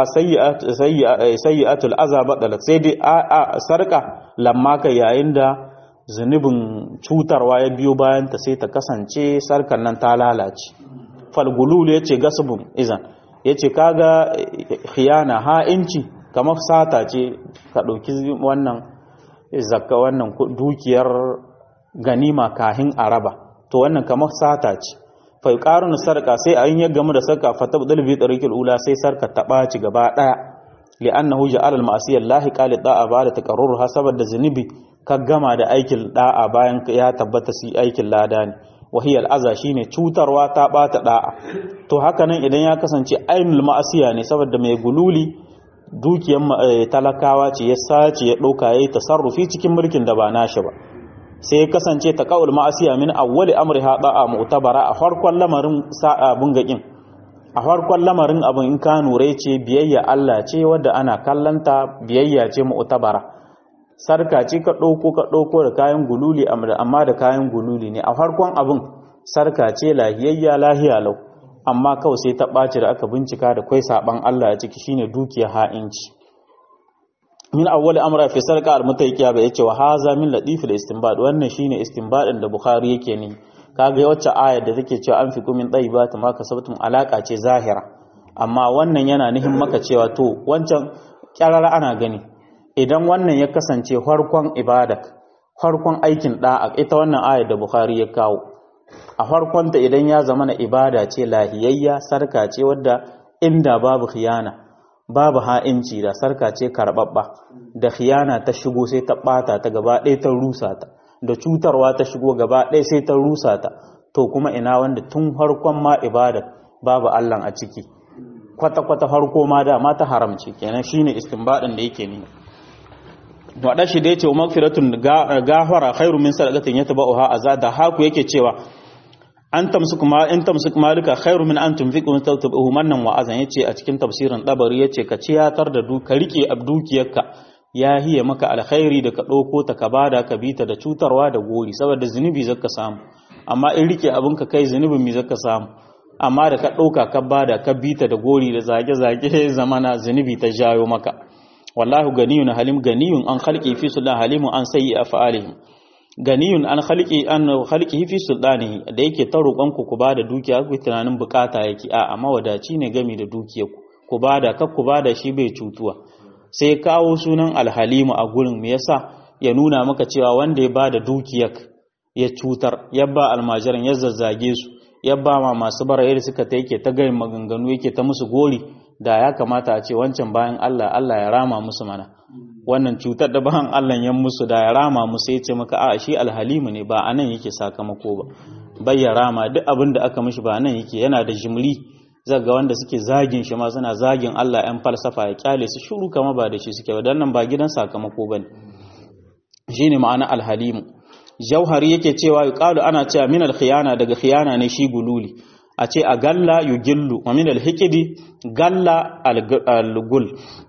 sayyi'atul azaba dalat sai dai a sarka lamma kai yayin da zunubin cutarwa ya biyo bayan ta sai ta kasance sarkan nan ta lalace falgulul yace gasbun izan yace kaga khiyana ha'inci kamar sata ce ka dauki wannan zakka wannan dukiyar ganima kahin araba to wannan kamar sata ce fa yuqarun sarqa sai ayin ya gamu da sarqa fa tabdal bi tariqil ula sai sarka ta baci gaba daya li'annahu ja'ala al-ma'siyah lahiqa li da'a ba'da taqarrurha saboda zunubi ka gama da aikin da'a bayan ya tabbata si aikin lada ne wa hiya al-aza shine cutarwa ta bata da'a to haka nan idan ya kasance ainul ma'asiya ne saboda mai gululi dukiyar talakawa ce ya sace ya dauka yayi tasarrufi cikin mulkin da ba nashi ba sai ya kasance ta ka'ul ma'asiya min awwali amri haɗa a mu'tabara a farkon lamarin abun gaƙin a farkon lamarin abin in ka nure ce biyayya Allah ce wadda ana kallanta biyayya ce mu'tabara sarka ce ka ɗauko ka ɗauko da kayan gululi amma da kayan gululi ne a farkon abin sarka ce lahiyayya lahiya lau amma kawai sai ta ɓaci da aka bincika da kwai saban Allah a ciki shine dukiya ha'inci min awwali amra fi sarqa al mutayqiya ba yace wa haza min latif al istinbad wannan shine istinbadin da bukhari yake ne kaga wacce ayar da take cewa an fi kumin tayyibat ma kasabtum alaka ce zahira amma wannan yana nihin maka cewa to wancan kyarara ana gani idan wannan ya kasance farkon ibadak farkon aikin da'a ita wannan ayar da bukhari ya kawo a farkonta idan ya zama na ibada ce lahiyayya sarka ce wadda inda babu khiyana babu ha'inci da sarka ce karɓaɓɓa da khiyana ta shigo sai ta ɓata ta gaba ɗaya ta rusa ta da cutarwa ta shigo gaba ɗaya sai ta rusa ta to kuma ina wanda tun farkon ma ibada babu Allah a ciki kwata-kwata farko ma da ma ta haramci kenan shine istinbadin da yake ni wada shi da yace magfiratun gafara khairu min sadaqatin yatba'uha azada haku yake cewa an tamsuk ma in tamsuk malika khairu min an tunfiqu min tawtabu mannan wa azan yace a cikin tafsirin dabari yace ka ciyatar da du ka rike abdukiyarka ya hiye maka alkhairi da ka dauko ta ka bada ka bita da cutarwa da gori saboda zunubi zaka samu amma in rike abin ka kai zunubin mi zaka samu amma da ka dauka ka bada ka bita da gori da zage zage zamana zunubi ta jayo maka wallahu ganiyun halim ganiyun an khalqi fi sulhan halimun an sayyi af'alihim ganiyun an khalqi an khalqihi fi sultanihi da yake ta roƙon ku ku bada dukiya ku tunanin bukata yake a amma wadaci ne gami da dukiyar ku ku bada kar ku bada shi bai cutuwa sai kawo sunan alhalimu a gurin me yasa ya nuna maka cewa wanda ya bada dukiyar ya cutar ya ba almajiran ya zazzage su ya ba ma masu bara yadda suka ta yake ta gayin maganganu yake ta musu gori da ya kamata a ce wancan bayan Allah Allah ya rama musu mana wannan cutar da bayan Allah ya musu da ya rama musu ya ce maka a shi alhalimu ne ba anan yake sakamako ba bai ya rama duk abin da aka mishi ba anan yake yana da jimri zaga wanda suke zagin shi ma suna zagin Allah yan falsafa ya kyale su shuru kama ba da shi suke ba dan nan ba gidan sakamako bane shine ma'ana alhalimu jauhari yake cewa yuqalu ana cewa min alkhiyana daga khiyana ne shi gululi a ce a galla yugillu wa min alhikidi galla algul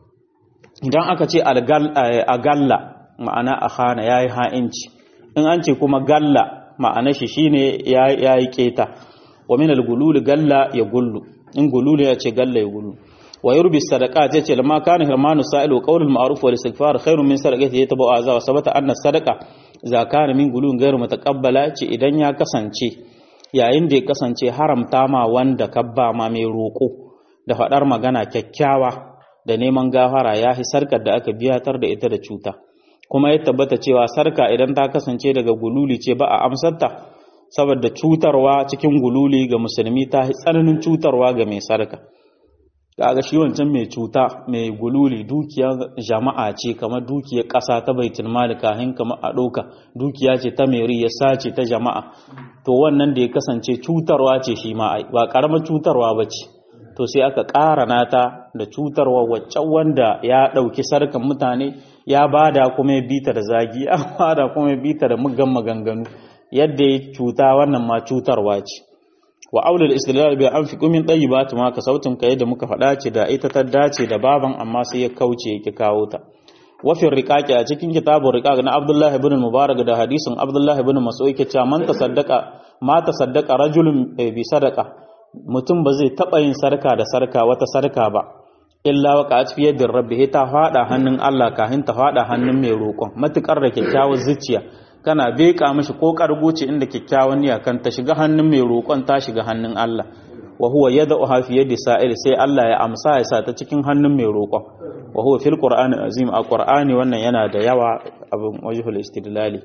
idan aka ce a galla ma'ana a khana yayi ha'inci in an ce kuma galla ma'ana shi shine yayi keta wa min algulul galla ya gullu in gululu ya ce galla ya gullu wa yurbi sadaqat yace lamma kana hirmanu sa'ilu qawlul ma'ruf wal istighfar khairun min sadaqati yatabu azza wa sabata anna sadaqa za kana min gulun ghairu mutaqabbala ce idan ya kasance yayin da ya kasance haramta ma wanda kabba ma mai roko da fadar magana kyakkyawa da neman gafara ya hi sarkar da aka biyatar da ita da cuta kuma ya tabbata cewa sarka idan ta kasance daga gululi ce ba a amsarta saboda cutarwa cikin gululi ga musulmi ta tsananin cutarwa ga mai sarka kaga shi wancan mai cuta mai gululi dukiyar jama'a ce kamar dukiyar ƙasa ta baitul mali kahin kamar a ɗauka dukiya ce ta mai ya sace ta jama'a to wannan da ya kasance cutarwa ce shi ma ba ƙaramar cutarwa ba ce to sai aka ƙara nata da cutarwa waccan wanda ya ɗauki sarkan mutane ya bada kuma ya bita da zagi ya bada kuma ya bita da muggan maganganu yadda ya cuta wannan ma cutarwa ce wa aulul istidlal bi an fi kumin tayyibatu ma ka sautin ka yadda muka faɗa ce da ita ta dace da baban amma sai ya kauce yake kawo ta wa fi riqaqi a cikin kitabun riqaq na Abdullah ibn Mubarak da hadisin Abdullah ibn Mas'ud yake cewa man tasaddaqa ma tasaddaqa rajulun bi sadaqa mutum ba zai taba yin sarka da sarka wata sarka ba illa wa qa'at fi yadir rabbi ta fada hannun Allah kahin ta fada hannun mai roƙon matukar da kyakkyawar zuciya kana beka mishi ko kargoce inda kyakkyawan niyya kan ta shiga hannun mai roƙon ta shiga hannun Allah wa huwa yad'uha fi yadi sa'il sai Allah ya amsa ya sa ta cikin hannun mai roƙon wa huwa fil qur'ani azim a qur'ani wannan yana da yawa abin wajhul istidlali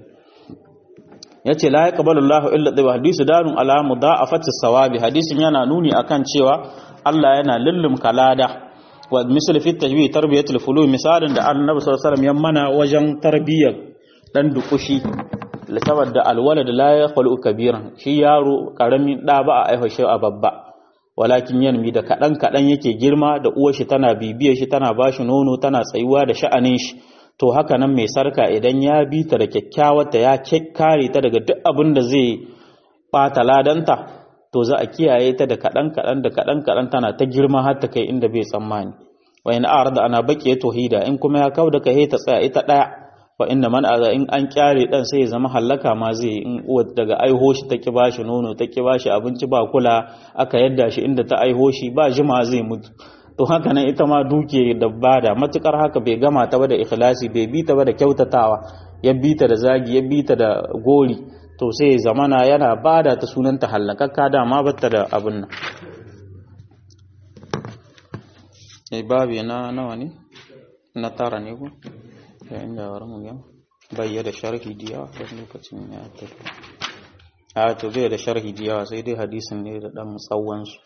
yace la yaqbalu Allahu illa bi hadisi darun ala mudafati sawabi hadisin yana nuni akan cewa Allah yana lullum kalada wa misal fi tajwi tarbiyatul fulu misalin da Annabi sallallahu alaihi wasallam ya mana wajen tarbiyyar dan dukushi saboda alwalad la yakhlu kabiran shi yaro karamin da ba a aiho shi a babba walakin yanmi da kadan kadan yake girma da uwar shi tana bibiyar shi tana bashi nono tana tsayuwa da sha'anin shi to haka nan mai sarka idan ya bi ta da kyakkyawar ta ya kare ta daga duk abin da zai bata ladanta to za a kiyaye ta da kadan kadan da kadan kadan tana ta girma har ta kai inda bai tsammani wa in arada ana baqiya tauhida in kuma ya kauda kai ta tsaya ita daya fa inna man aga in an kyare dan sai ya zama hallaka ma zai in uwa daga aiho shi ta ki bashi nono ta ki bashi abinci ba kula aka yadda shi inda ta aiho shi ba jima zai mutu to haka nan ita ma duke da bada matukar haka bai gama ta ba da ikhlasi bai bi ta ba da kyautatawa ya bi ta da zagi ya bi ta da gori to sai zamana yana bada ta sunanta hallakakka dama batta da abin nan eh babi na nawa ne na tara ne ko yayin da wani mu yau bayyana sharhi diya wani lokacin ya tafi a to bai da sharhi diya sai dai hadisin ne da dan tsawon su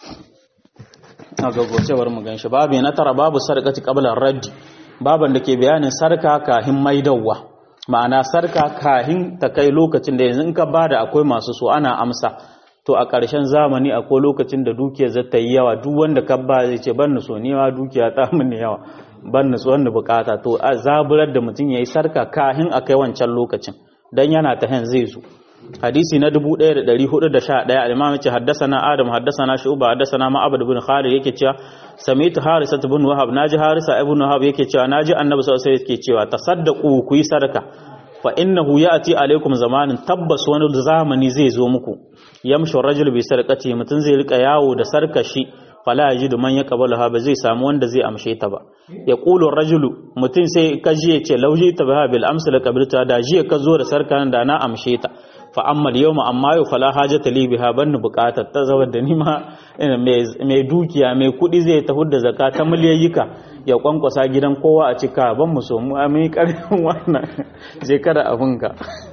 a gaggocewar mu ganshi babu na tara babu sarkati qabla raddi baban da ke bayanin sarka kahin maidawa ma'ana sarka kahin ta kai lokacin da yanzu in ka bada akwai masu so ana amsa to a ƙarshen zamani akwai lokacin da dukiya za ta yi yawa duk wanda ka ba zai ce ban so ne ma dukiya ta mun yawa ban so wanda bukata to a zaburar da mutum yayi sarka kahin a kai wancan lokacin dan yana ta hen zai zo hadisi na 1411 al-imam yace haddathana adam haddathana shu'ba haddathana ma'abad ibn khalid yake cewa sami'tu harisa ibn wahab naji harisa ibn wahab yake cewa naji annabi sallallahu alaihi wasallam yake cewa tasaddaqu ku yi sadaka fa innahu ya'ti alaikum zamanin tabbas wani zamani zai zo muku yamshu rajul bi sadaqati mutun zai rika yawo da sarkashi fala yajidu man yaqbaluha ba zai samu wanda zai amshe ta ba yaqulu rajulu mutun sai kaji ya ce lauji ta ba bil amsal qabilta da jiya ka zo da sarkan da na amshe ta fa amma yawma amma yau fala hajata li biha ban buƙatar ta zama da nima mai dukiya mai kuɗi zai tafi da zakka ta miliyayyika ya kwankwasa gidan kowa a cika ban mu so mu mai karfin wannan shekara abinka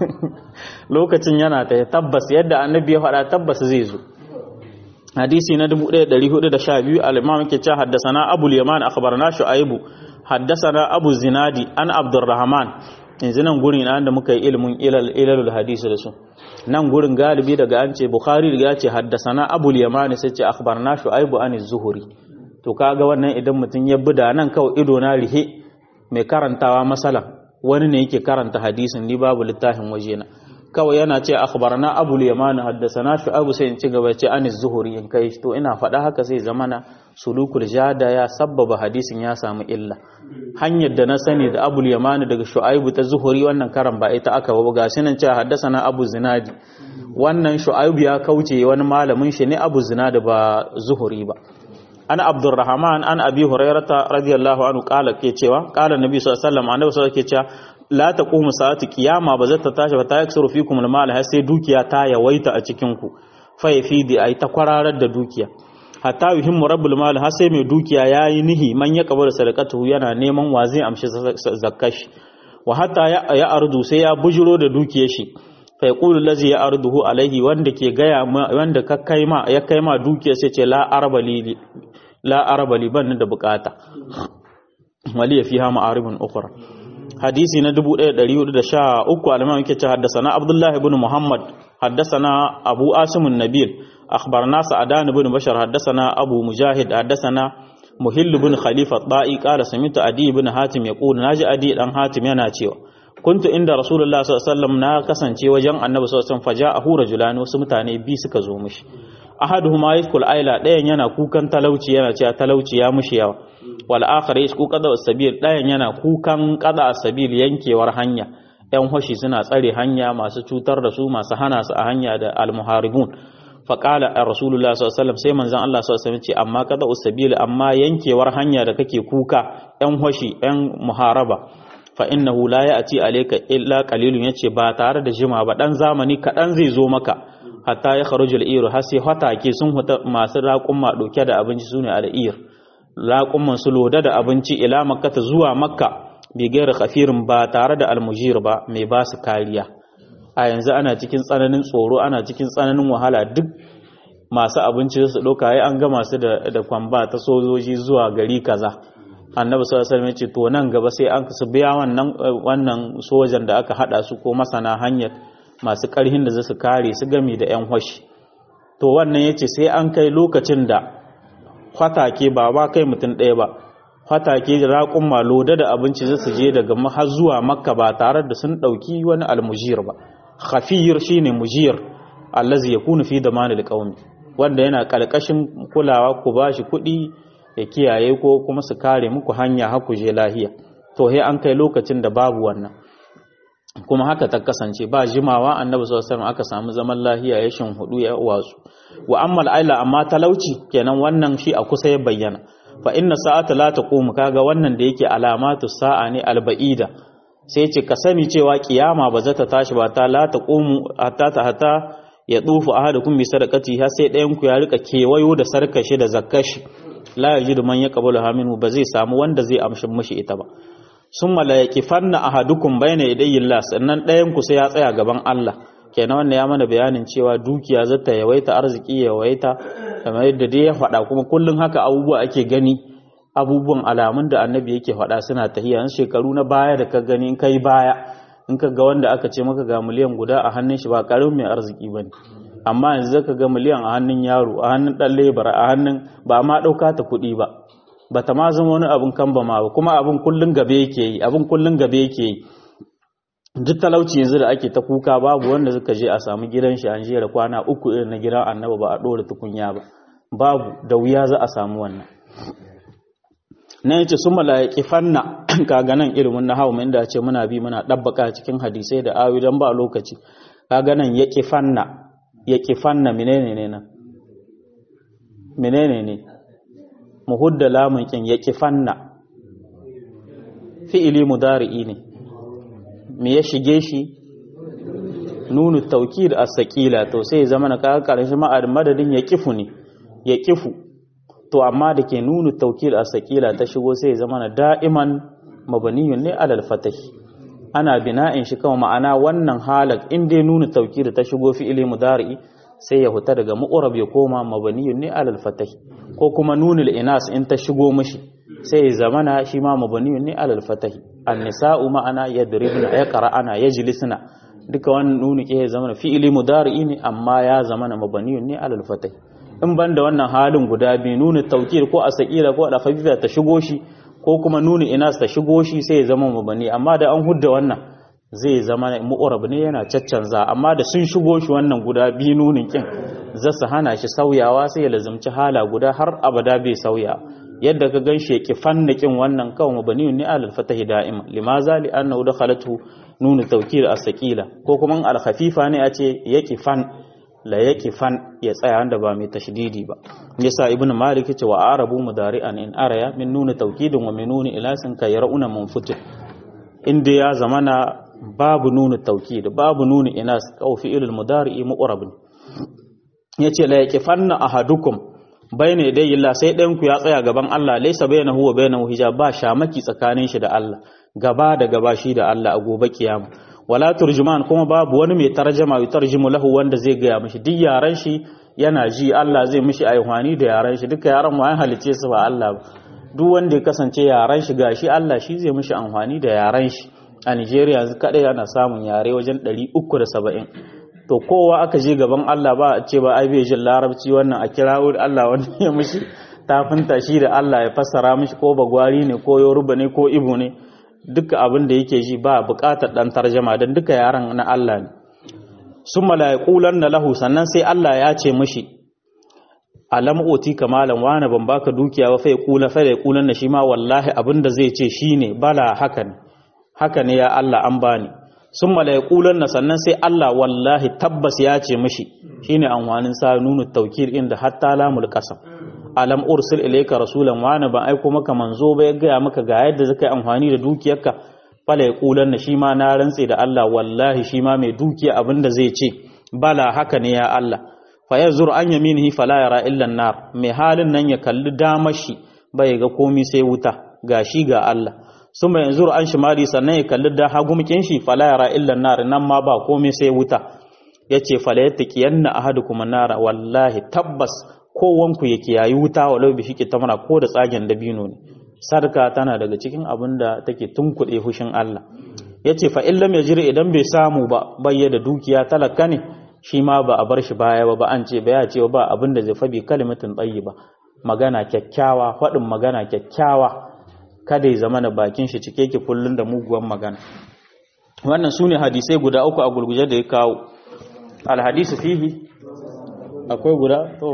lokacin yana ta tabbas yadda annabi ya faɗa tabbas zai zo hadisi na 1412 al-imam yake cewa haddathana abul yaman akhbarana shu'aibu haddathana abu zinadi an abdurrahman yanzu nan gurin na da muka yi ilimin ilalul hadisi da su nan gurin galibi daga an ce bukhari ya ce haddasana abul yamani sai ce akhbarna shu'aibu an zuhuri to kaga wannan idan mutum ya buda nan kawai ido na rihe mai karantawa masala wani ne yake karanta hadisin ni babu littafin wajena kawai yana ce akhbarna abul yamani haddasana shu'aibu sai in ci gaba ce an zuhuri in kai to ina faɗa haka sai zamana sulukul jada ya sabbaba hadisin ya samu illa hanyar da na sani da abul yamani daga shu'aibu ta zuhuri wannan karan ba ita aka ba ga shi nan cewa haddasana abu zinadi wannan shu'aibu ya kauce wani malamin shi ne abu zinadi ba zuhuri ba an abdurrahman an abi hurairata radiyallahu anhu kala ke cewa kala nabi sallallahu alaihi wasallam annabi sallallahu alaihi wasallam ke cewa la taqumu sa'atu qiyama ba zata tashi ba ta yaksuru fikum al-mal har sai dukiya ta yawaita a cikin ku fa yafidi ai ta kwararar da dukiya hatta yuhimmu rabbul mal har sai mai dukiya yayi nihi man ya kabar sadaqatu yana neman wa zai amshi zakkashi wa hatta ya ardu sai ya bujiro da dukiyar shi fa yaqulu allazi ya arduhu alaihi wanda ke gaya wanda ka kai ma ya kai ma dukiyar sai ce la arbali la arbali ban da bukata wali fiha ma'aribun ukhra hadisi na 1413 al-imam yake ce haddasa abdullahi ibn muhammad haddasa abu asim an-nabil أخبرنا سعدان بن بشر حدثنا أبو مجاهد حدثنا مهل بن خليفة الطائي قال سمعت أدي بن حاتم يقول ناجي أدي أن حاتم yana cewa kuntu inda rasulullah sallallahu alaihi wasallam na kasance wajen annabi sallallahu alaihi wasallam faja'ahu rajulani wasu mutane bi suka zo mishi ahaduhuma yashkul aila dayan yana kukan talauci yana cewa talauci ya mushi yawa wal akhar yashku qada as-sabil dayan yana kukan qada as-sabil yankewar hanya yan hoshi suna tsare hanya masu cutar da su masu hana su a hanya da al-muharibun faƙala a rasulullah sallallahu sai manzan Allah sallallahu ce amma kada usabila amma yankewar hanya da kake kuka yan hoshi yan muharaba fa innahu la ya'ti alayka illa qalilun yace ba tare da jima ba dan zamani kaɗan zai zo maka hatta ya kharujul iru har sai hatake sun huta masu raƙumma ɗauke da abinci sune al-ir raƙumman su loda da abinci ila makka zuwa makka bi gairi khafirin ba tare da almujir ba mai ba su kariya a yanzu ana cikin tsananin tsoro ana cikin tsananin wahala duk masu abinci su ɗauka ya an gama su da kwamba ta sojoji zuwa gari kaza annabi sallallahu alaihi ce to nan gaba sai an su biya wannan wannan sojan da aka hada su ko masana hanyar masu karhin da zasu kare su gami da yan hoshi to wannan yace sai an kai lokacin da kwatake ba ba kai mutum ɗaya ba fatake raƙun maloda da abinci zai su je daga har zuwa makka ba tare da sun ɗauki wani almujir ba khafiyir shine mujir allazi yakunu fi damanil qaumi wanda yana kalkashin kulawa ku bashi kuɗi ya kiyaye ko kuma su kare muku hanya har ku je lahiya to he an kai lokacin da babu wannan kuma haka ta kasance ba jimawa annabi sallallahu alaihi wasallam aka samu zaman lahiya ya shin hudu ya watsu wa ammal aila amma talauci kenan wannan shi a kusa ya bayyana fa inna sa'ata la taqumu kaga wannan da yake alamatu sa'a ne alba'ida sai ce ka sani cewa kiyama ba za ta tashi ba ta la taqumu hatta ta hatta ya tsufu ahadukum bi sadaqati har sai ɗayan ku ya rika kewayo da sarkashi da zakkashi la yajidu man yaqbalu haminu ba zai samu wanda zai amshin mishi ita ba summa la yaqifanna ahadukum bayna yadayi Allah sannan ɗayan ku sai ya tsaya gaban Allah kenan wannan ya mana bayanin cewa dukiya zata yawaita arziki yawaita kamar yadda dai ya faɗa kuma kullun haka abubuwa ake gani abubuwan alamun da annabi yake faɗa suna tahiya shekaru na baya da ka gani in kai baya in ka ga wanda aka ce maka ga miliyan guda a hannun shi ba karin mai arziki bane amma yanzu zaka ga miliyan a hannun yaro a hannun dan lebara a hannun ba ma dauka ta kuɗi ba bata ma zama wani abin kan ba ma ba kuma abin kullun gabe yake yi abin kullun gabe yake yi duk talauci yanzu da ake ta kuka babu wanda suka je a samu gidan shi an jera kwana uku irin na gidan annaba ba a dora tukunya ba babu da wuya za a samu wannan na yace sun malaiki fanna kaga nan ilimin na hawa inda ce muna bi muna dabbaka cikin hadisai da awi dan ba lokaci kaga nan ya fanna ya fanna menene ne nan menene ne muhudda lamun kin ya fanna fi'ili mudari'i ne me ya shige shi nunu taukid as-saqila to sai zama na kaga karshen ma'ad madadin ya kifu ne ya kifu to amma da ke nunu taukid as-saqila ta shigo sai zama na da'iman mabaniyun ne alal fatahi ana bina'in shi kawai ma'ana wannan halak in dai nunu taukid ta shigo fi'ili mudari sai ya huta daga mu'rab ya koma mabaniyun ne alal fatahi ko kuma nunul inas in ta shigo mishi sai zamana shi ma mabaniyun ne alal fatahi annisa'u ma'ana yadribna yaqra'ana yajlisna duka wannan nuni ke zama fi'ili mudari'i ne amma ya zama na mabaniyun ne alal fatah in ban da wannan halin guda biyu nuni taukir ko asaqila ko da khafifa ta shigo shi ko kuma nuni inas ta shigo shi sai ya zama mabani amma da an hudda wannan zai zama mu'arab ne yana caccanza amma da sun shigo shi wannan guda biyu nunin kin za su hana shi sauyawa sai ya lazumci hala guda har abada bai sauya yadda ka gan shi ya fannakin wannan kawai mabaniyun ne alal fatahi da'ima limaza li annahu dakhalatu nunu tawkil as-saqila ko kuma al khafifa ne a ce yaqifan la yaqifan ya tsaya wanda ba mai tashdidi ba yasa ibn malik ce wa arabu mudari'an in araya min nunu tawkidin wa min nuni ilasin ka yaruna munfutir inda ya zamana babu nunu tawkid babu nunu inas kaw fi'il mudari'i mu'rab yace la yaqifanna ahadukum bayna yadayi Allah sai ɗayan ku ya tsaya gaban Allah laysa bainahu wa bainahu hijab ba shamaki tsakanin shi da Allah gaba da gaba shi da Allah a gobe kiyama wala turjuman kuma babu wani mai tarjama ya tarjimu lahu wanda zai gaya mishi duk yaran shi yana ji Allah zai mishi aihwani da yaran shi duka yaran wayan halice su ba Allah ba duk wanda ya kasance yaran shi gashi Allah shi zai mishi amfani da yaran shi a Nigeria yanzu kadai ana samun yare wajen 370 to kowa aka je gaban Allah ba a ce ba ai bai jin larabci wannan a kirawo Allah wanda ya mishi tafinta shi da Allah ya fassara mishi ko bagwari ne ko yoruba ne ko ibo ne duka abin da yake ji ba buƙatar ɗan tarjama don duka yaran na Allah ne sun malaikulan na lahu sannan sai Allah ya ce mishi alam oti kamalan wani ban baka dukiya ba fai kula fai kulan na shi ma wallahi abin da zai ce shine bala haka ne haka ne ya Allah an bani sun malaikulan na sannan sai Allah wallahi tabbas ya ce mishi shine anwanin sa nunu taukir inda hatta lamul qasam alam ursil ilayka rasulan wa ana ban aiko maka manzo ba ya gaya maka ga yadda zaka yi amfani da dukiyarka fala yaqulan na shi ma na rantse da Allah wallahi shi ma mai dukiya abinda zai ce bala haka ne ya Allah fa yazur an yaminihi fala yara illa nar mai halin nan ya kalli damar shi bai ga komai sai wuta gashi ga Allah suma yanzu an shimali sannan ya kalli da hagumkin shi fala yara illa nar nan ma ba komai sai wuta yace fala yattaqiyanna ahadukum nara wallahi tabbas kowanku ya kiyayi wuta walau bi shike tamara ko da tsagen dabino ne sarka tana daga cikin abin da take tunkuɗe fushin Allah yace fa illam yajri idan bai samu ba bayyana dukiya talaka ne shi ma ba a bar shi baya ba ba an ce ba ya ce ba abin da zai fabi kalimatin ba magana kyakkyawa faɗin magana kyakkyawa kada ya zama na bakin shi cike ki kullun da muguwan magana wannan sune hadisai guda uku a gurguje da ya kawo alhadisu fihi akwai guda to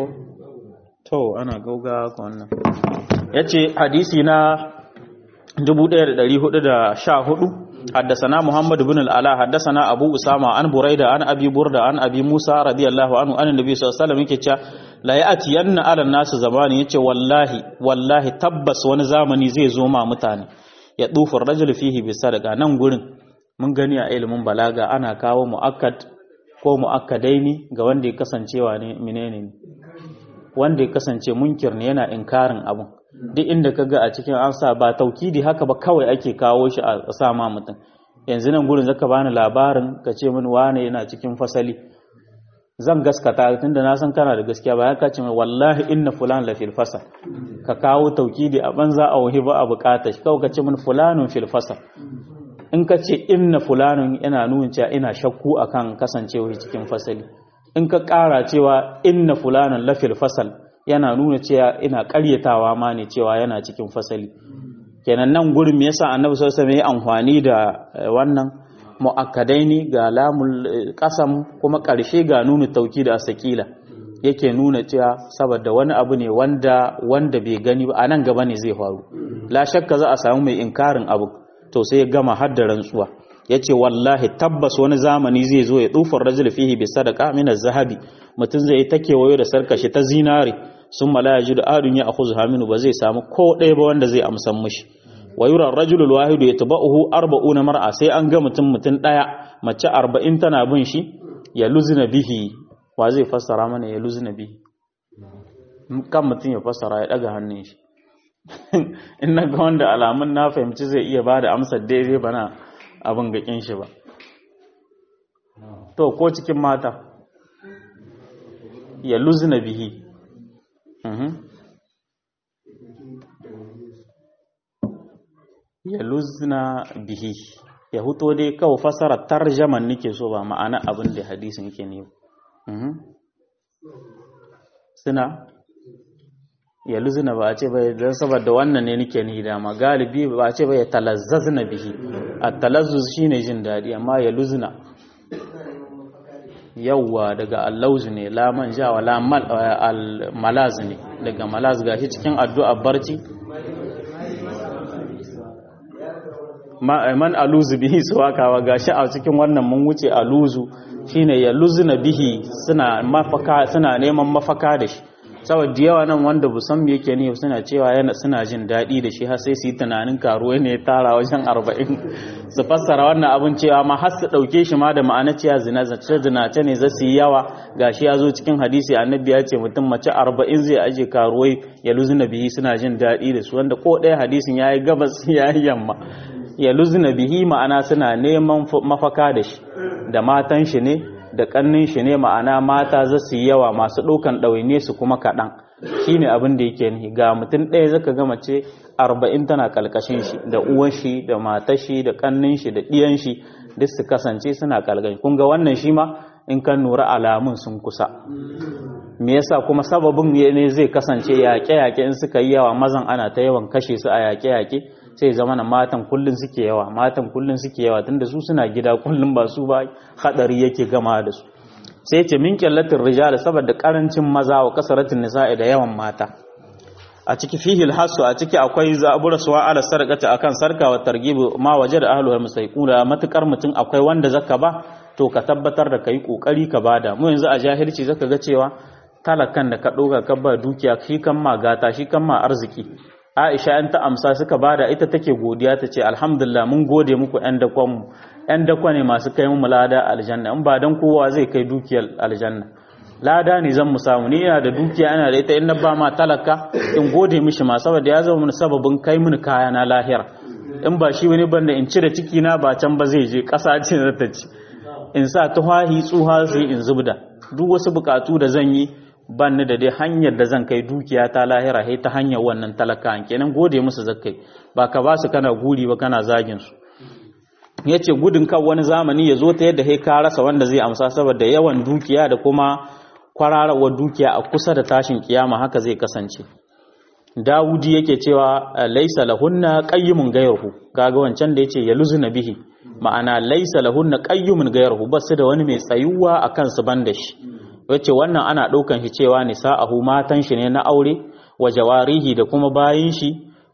to ana gauga wannan ya ce hadisi na 1414 حدثنا محمد بن العلاء حدثنا ابو اسامه عن بريده عن ابي برده عن ابي موسى رضي الله عنه عن النبي صلى الله عليه وسلم yake cewa la ya'tiyanna ala nasu zamani yace wallahi wallahi tabbas wani zamani zai zo ma mutane ya dufu rajul fihi bi sadaqa nan gurin mun gani a ilimin balaga ana kawo muakkad ko muakkadaini ga wanda ya kasancewa ne menene ne wanda ya kasance munkir ne yana inkarin abun duk inda kaga a cikin an sa ba taukidi haka ba kawai ake kawo shi a sa ma mutum yanzu nan gurin zaka bani labarin ka ce min wane yana cikin fasali zan gaskata tunda na san kana da gaskiya ba ka ce min wallahi inna fulan la fil fasal ka kawo taukidi a banza a wahi ba a bukata shi kawai ka ce min fulanun fil fasal in ka ce inna fulanun yana nuna cewa ina shakku akan kasancewa cikin fasali in ka ƙara cewa inna fulanan la fil fasal yana nuna cewa ina ƙaryatawa ma ne cewa yana cikin fasali kenan nan gurin me yasa annabi sallallahu alaihi wasallam amfani da wannan muakkadaini ga lamul qasam kuma ƙarshe ga nuna tauki da asakila yake nuna cewa saboda wani abu ne wanda wanda bai gani ba anan gaba ne zai faru la shakka za a samu mai inkarin abu to sai ya gama har da rantsuwa yace wallahi tabbas wani zamani zai zo ya tsufar rajul fihi bi sadaqa min az-zahabi mutun zai ta kewayo da sarkashi ta zinare sun mala yajidu adun ya akhudha haminu ba zai samu ko ɗaya ba wanda zai amsan mishi wa yura ar-rajulu al-wahidu yatba'uhu 40 mar'a sai an ga mutum mutum daya mace 40 tana bin shi ya luzna bihi wa zai fassara mana ya luzna bihi kan mutum ya fassara ya daga hannun shi in na ga wanda alamun na fahimci zai iya bada amsar daidai bana abin gakin shi ba to ko cikin mata ya luzna bihi ya luzna bihi ya huto dai kawo fasara tarjaman nake so ba ma'ana abin da hadisin yake ne suna ya luzna ba a ce bai don saboda wannan ne nake ni dama galibi ba a ce bai talazzazna bihi a talazzuz shine jin daɗi amma ya luzna yawwa daga allauzu ne la manja wa la malaz ne daga malaz gashi cikin addu'a barci man aluzu bihi suwakawa gashi a cikin wannan mun wuce aluzu shine ya luzuna bihi suna mafaka suna neman mafaka da shi saboda yawa nan wanda bu san me yake ne suna cewa yana suna jin daɗi da shi har sai su yi tunanin karuwa ne tara wajen arba'in su fassara wannan abin cewa ma har su ɗauke shi ma da ma'ana cewa zina zace zinace ne za su yi yawa gashi ya zo cikin hadisi annabi ya ce mutum mace arba'in zai aje karuwai ya luzuna bihi suna jin daɗi da su wanda ko ɗaya hadisin ya yi gabas ya yi yamma ya luzna bihi ma'ana suna neman mafaka da shi da matan shi ne da kannin shi ne ma'ana mata za su yi yawa masu ɗaukan ɗawaine su kuma kaɗan shi ne abin da yake ni ga mutum ɗaya zaka ga mace arba'in tana kalkashin shi da uwan shi da matar shi da kannin shi da ɗiyan shi duk su kasance suna kalkashin kun ga wannan shi ma in kan nura alamun sun kusa me yasa kuma sababin ne zai kasance yaƙe-yaƙe in suka yi yawa mazan ana ta yawan kashe su a yaƙe-yaƙe sai zama na matan kullun suke yawa matan kullun suke yawa tunda su suna gida kullun ba su ba hadari yake gama da su sai ce min qillatir rijal saboda karancin maza wa kasaratin nisa'i da yawan mata a ciki fihi alhasu a ciki akwai zabura suwa ala sarqati akan sarka wa targibu ma waje da ahlul musaiquna matukar mutum akwai wanda zaka ba to ka tabbatar da kai kokari ka bada mu yanzu a jahilci zaka ga cewa talakan da ka doga ka ba dukiya shi kan ma gata shi kan ma arziki Aisha ‘yan ta amsa suka bada ita take godiya ta ce, Alhamdulillah mun gode muku ‘yan dakonmu, ‘yan dakwa ne masu kai mu lada aljanna, in ba don kowa zai kai dukiyar aljanna. Lada ne zan mu samu, ni yana da dukiya yana da ita in na ba ma talaka in gode mishi ma saboda ya zama mini sababin kai mini kaya na lahira. In ba shi wani banda in cire ciki na ba can ba zai je ƙasa ce za ta ci. In sa tuhahi tsuha sai in zubda. Duk wasu bukatu da zan yi ban ni da dai hanyar da zan kai dukiya ta lahira sai ta hanyar wannan talaka kenan gode musu zakkai ba ka ba su kana guri ba kana zagin su yace gudun kan wani zamani ya zo ta yadda sai ka rasa wanda zai amsa saboda yawan dukiya da kuma kwararawar dukiya a kusa da tashin kiyama haka zai kasance Dawudi yake cewa laisa lahunna qayyimun ghayruhu kaga wancan da yace yaluzuna bihi ma'ana laisa lahunna qayyimun ghayruhu basu da wani mai tsayuwa akan su banda shi wacce wannan ana ɗaukan shi cewa nisa'ahu matan shi ne na aure wa jawarihi da kuma bayin shi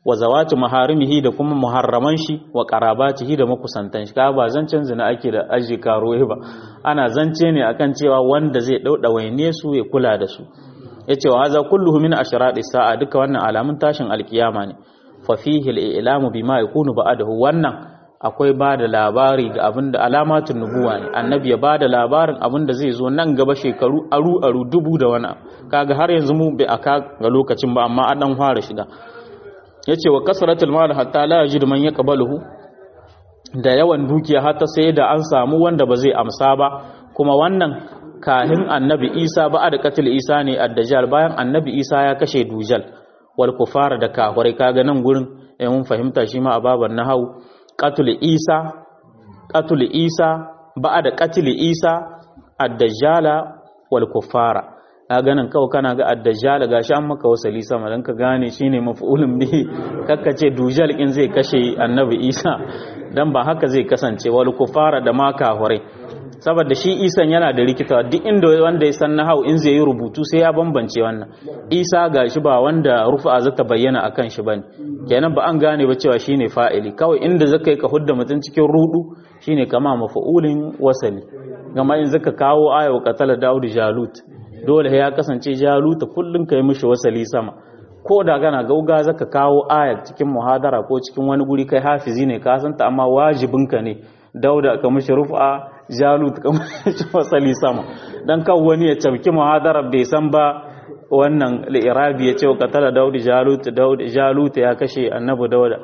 wa zawatu maharimihi da kuma muharraman shi wa qarabatihi da makusantan shi ka ba zancen zina ake da aji karoye ba ana zance ne akan cewa wanda zai dauda waine su ya kula da su yace wa haza kulluhu min ashrati sa'a duka wannan alamun tashin alkiyama ne fa fihi al-i'lamu bima yakunu ba'dahu wannan akwai ba da labari ga abin da alamatun nubuwa ne annabi ya ba da labarin abin da zai zo nan gaba shekaru aru aru dubu da wani kaga har yanzu mu bai aka ga lokacin ba amma an dan fara shiga yace wa kasratul mal hatta la yajid man yaqbaluhu da yawan dukiya har ta sai da an samu wanda ba zai amsa ba kuma wannan kahin annabi Isa ba da katil Isa ne ad-dajjal bayan annabi Isa ya kashe dujal wal kufara da kafirai kaga nan gurin eh mun fahimta shi ma a baban nahau qatul Isa qatul Isa ba da qatil Isa ad-dajjala wal kufara ka ganin kawai kana ga addajjal gashi an maka wasali sama dan ka gane shine maf'ulun bihi kakka ce dujal in zai kashe annabi Isa dan ba haka zai kasance wal kufara da ma kafirai saboda shi Isan yana da rikita duk inda wanda ya san nahau in zai yi rubutu sai ya bambance wannan Isa gashi ba wanda rufa zata bayyana akan shi bane kenan ba an gane ba cewa shine fa'ili kawai inda zaka yi ka hudda mutun cikin rudu shine kama maf'ulin wasali gama in zaka kawo ayawa qatala Dawud Jalut dole ya kasance jaluta kullum ka yi mishi wasali sama ko da gana gauga zaka kawo ayat cikin muhadara ko cikin wani guri kai hafizi ne ka santa amma wajibinka ne dauda ka mishi rufa jalut ka mishi wasali sama dan kan wani ya cabki muhadara bai san ba wannan li'irabi ya ce katala daudi jalut daudi jalut ya kashe annabi dauda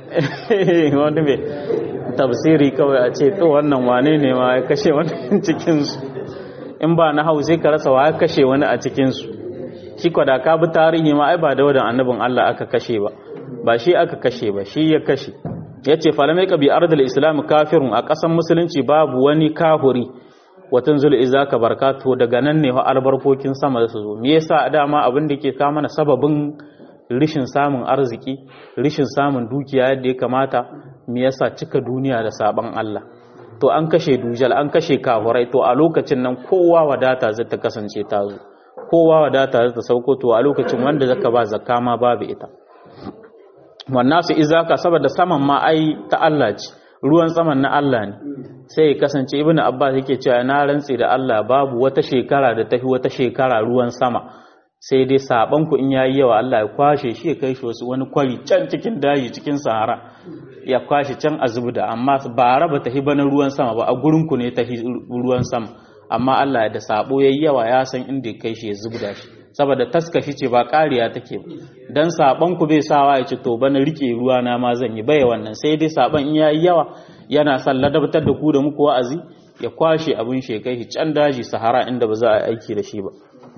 wanda mai tafsiri kawai a ce to wannan wane ne ma ya kashe wannan cikin su in ba na hau sai ka rasa wa kashe wani a cikinsu shi da ka bi tarihi ma ai ba da wadan annabin Allah aka kashe ba ba shi aka kashe ba shi ya kashe ya ce falamai ka bi ardal islam kafirun a ƙasan musulunci babu wani kahuri watan zul iza ka barkatu daga nan ne wa albarkokin sama da su zo me yasa dama abin da ke ka mana sababin rishin samun arziki rishin samun dukiya yadda ya kamata me yasa cika duniya da saban Allah to an kashe dujal an kashe kafurai to a lokacin nan kowa wadata zai ta kasance ta zo kowa wadata zai ta sauko to a lokacin wanda zaka ba zakka ma babu ita wannan su izaka saboda saman ma ai ta Allah ce ruwan saman na Allah ne sai ya kasance ibnu abbas yake cewa na rantsi da Allah babu wata shekara da tafi wata shekara ruwan sama sai dai saban ku in yayi yawa Allah ya kwashe shi ya kai shi wasu wani kwari can cikin daji cikin sahara ya kwashe can a zubda amma ba raba ta hiba na ruwan sama ba a gurin ku ne ta ruwan sama amma Allah da sabo yayi yawa ya san inda ya kai shi ya zubda shi saboda taskashi ce ba kariya take ba dan saban ku bai sawa ya ce to bana rike ruwa na ma zan yi bai wannan sai dai saban in yayi yawa yana son ladabtar da ku da muku wa'azi ya kwashe abin shi kai shi can daji sahara inda ba za a aiki da shi ba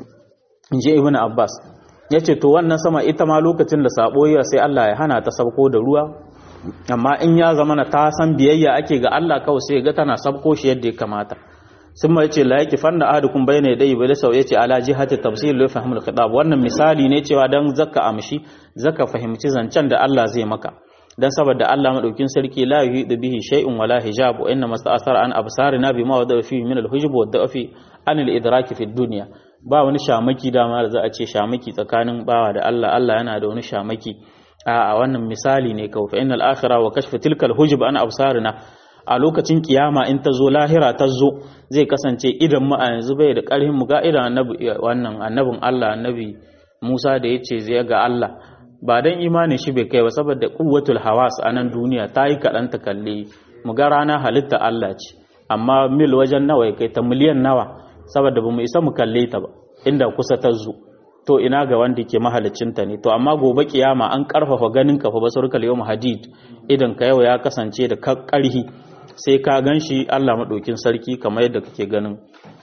in ji ibnu abbas yace to wannan sama ita ma lokacin da sabo ya sai Allah ya hana ta sabko da ruwa amma in ya zama na ta san biyayya ake ga Allah kawai sai ga tana sabko shi yadda ya kamata sun mai ce la yake fanna ahadukum bayna yadayhi bil saw yace ala jihati tafsir li fahmul khitab wannan misali ne cewa dan zakka amshi zaka fahimci zancen da Allah zai maka dan saboda Allah madaukin sarki la yuhidu bihi shay'un wala hijab wa inna masta'asara an absarina bima wada fi min al hujub wa da'fi an al idrak fi dunya ba wani shamaki dama da za a ce shamaki tsakanin bawa da Allah Allah yana da wani shamaki a wannan misali ne kawai fa innal akhirah wa kashfu tilka al hujub an absarina a lokacin kiyama in ta zo lahira ta zo zai kasance idan mu a yanzu bai da ƙarfin mu ga idan annabi wannan annabin Allah annabi Musa da yace zai ga Allah ba dan imanin shi bai kai ba saboda quwwatul hawas a nan duniya ta yi kaɗan ta kalle mu ga rana halitta Allah ce amma mil wajen nawa ya kai ta miliyan nawa saboda bamu isa mu kalle ta ba inda kusa ta zo to ina ga wanda ke mahalicinta ne to amma gobe kiyama an karfafa ganin ka fa basarkal yawm hadid idan ka yau ya kasance da karhi sai ka gan shi Allah maɗaukin sarki kamar yadda kake ganin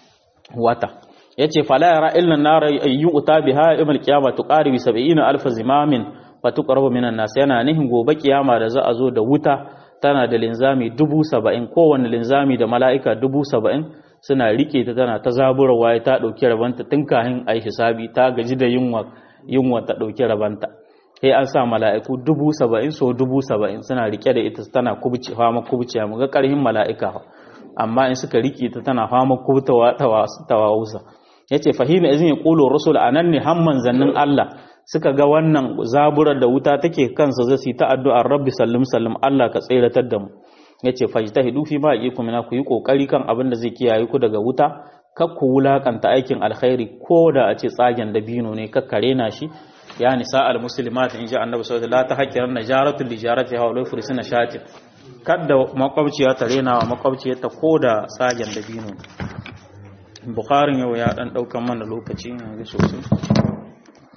wata ya ce fala yara illan nara yu'ta biha yawmal qiyamah tuqaribu 70 alf zimamin fa tuqrabu minan nas yana nihin gobe kiyama da za a zo da wuta tana da linzami dubu saba'in kowane linzami da mala'ika dubu saba'in suna rike ta tana ta zaburarwa ya ta ɗauki rabanta tun kahin a yi hisabi ta gaji da yunwa yunwa ta ɗauki rabanta sai an sa mala'iku dubu saba'in so dubu saba'in suna rike da ita tana kubce fama kubce mu ga ƙarhin mala'ika amma in suka rike ta tana fama kubtawa tawausa yace fahimi izin ya qulo rusul anan ne hamman zannin Allah suka ga wannan zaburar da wuta take kansa zai yi ta addu'ar rabbi sallim sallim Allah ka tseratar da mu yace fajtahidu fi ma yaqikum mina ku yi kokari kan abin da zai kiyaye ku daga wuta kar ku wulakanta aikin alkhairi ko da a ce tsagen dabino ne kakkare na shi ya nisa al muslimat in ji annabi sallallahu alaihi wasallam la tahqiran najaratu li jarati ha wa fursina shatin kadda makwabciya ta rena wa makwabciyarta ko da tsagen dabino bukharin yau ya dan daukan mana lokaci ne sosai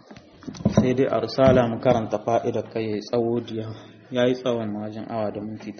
sai dai a risala mu karanta fa'idar kai ya yi tsawo diya ya yi tsawon majin awa da minti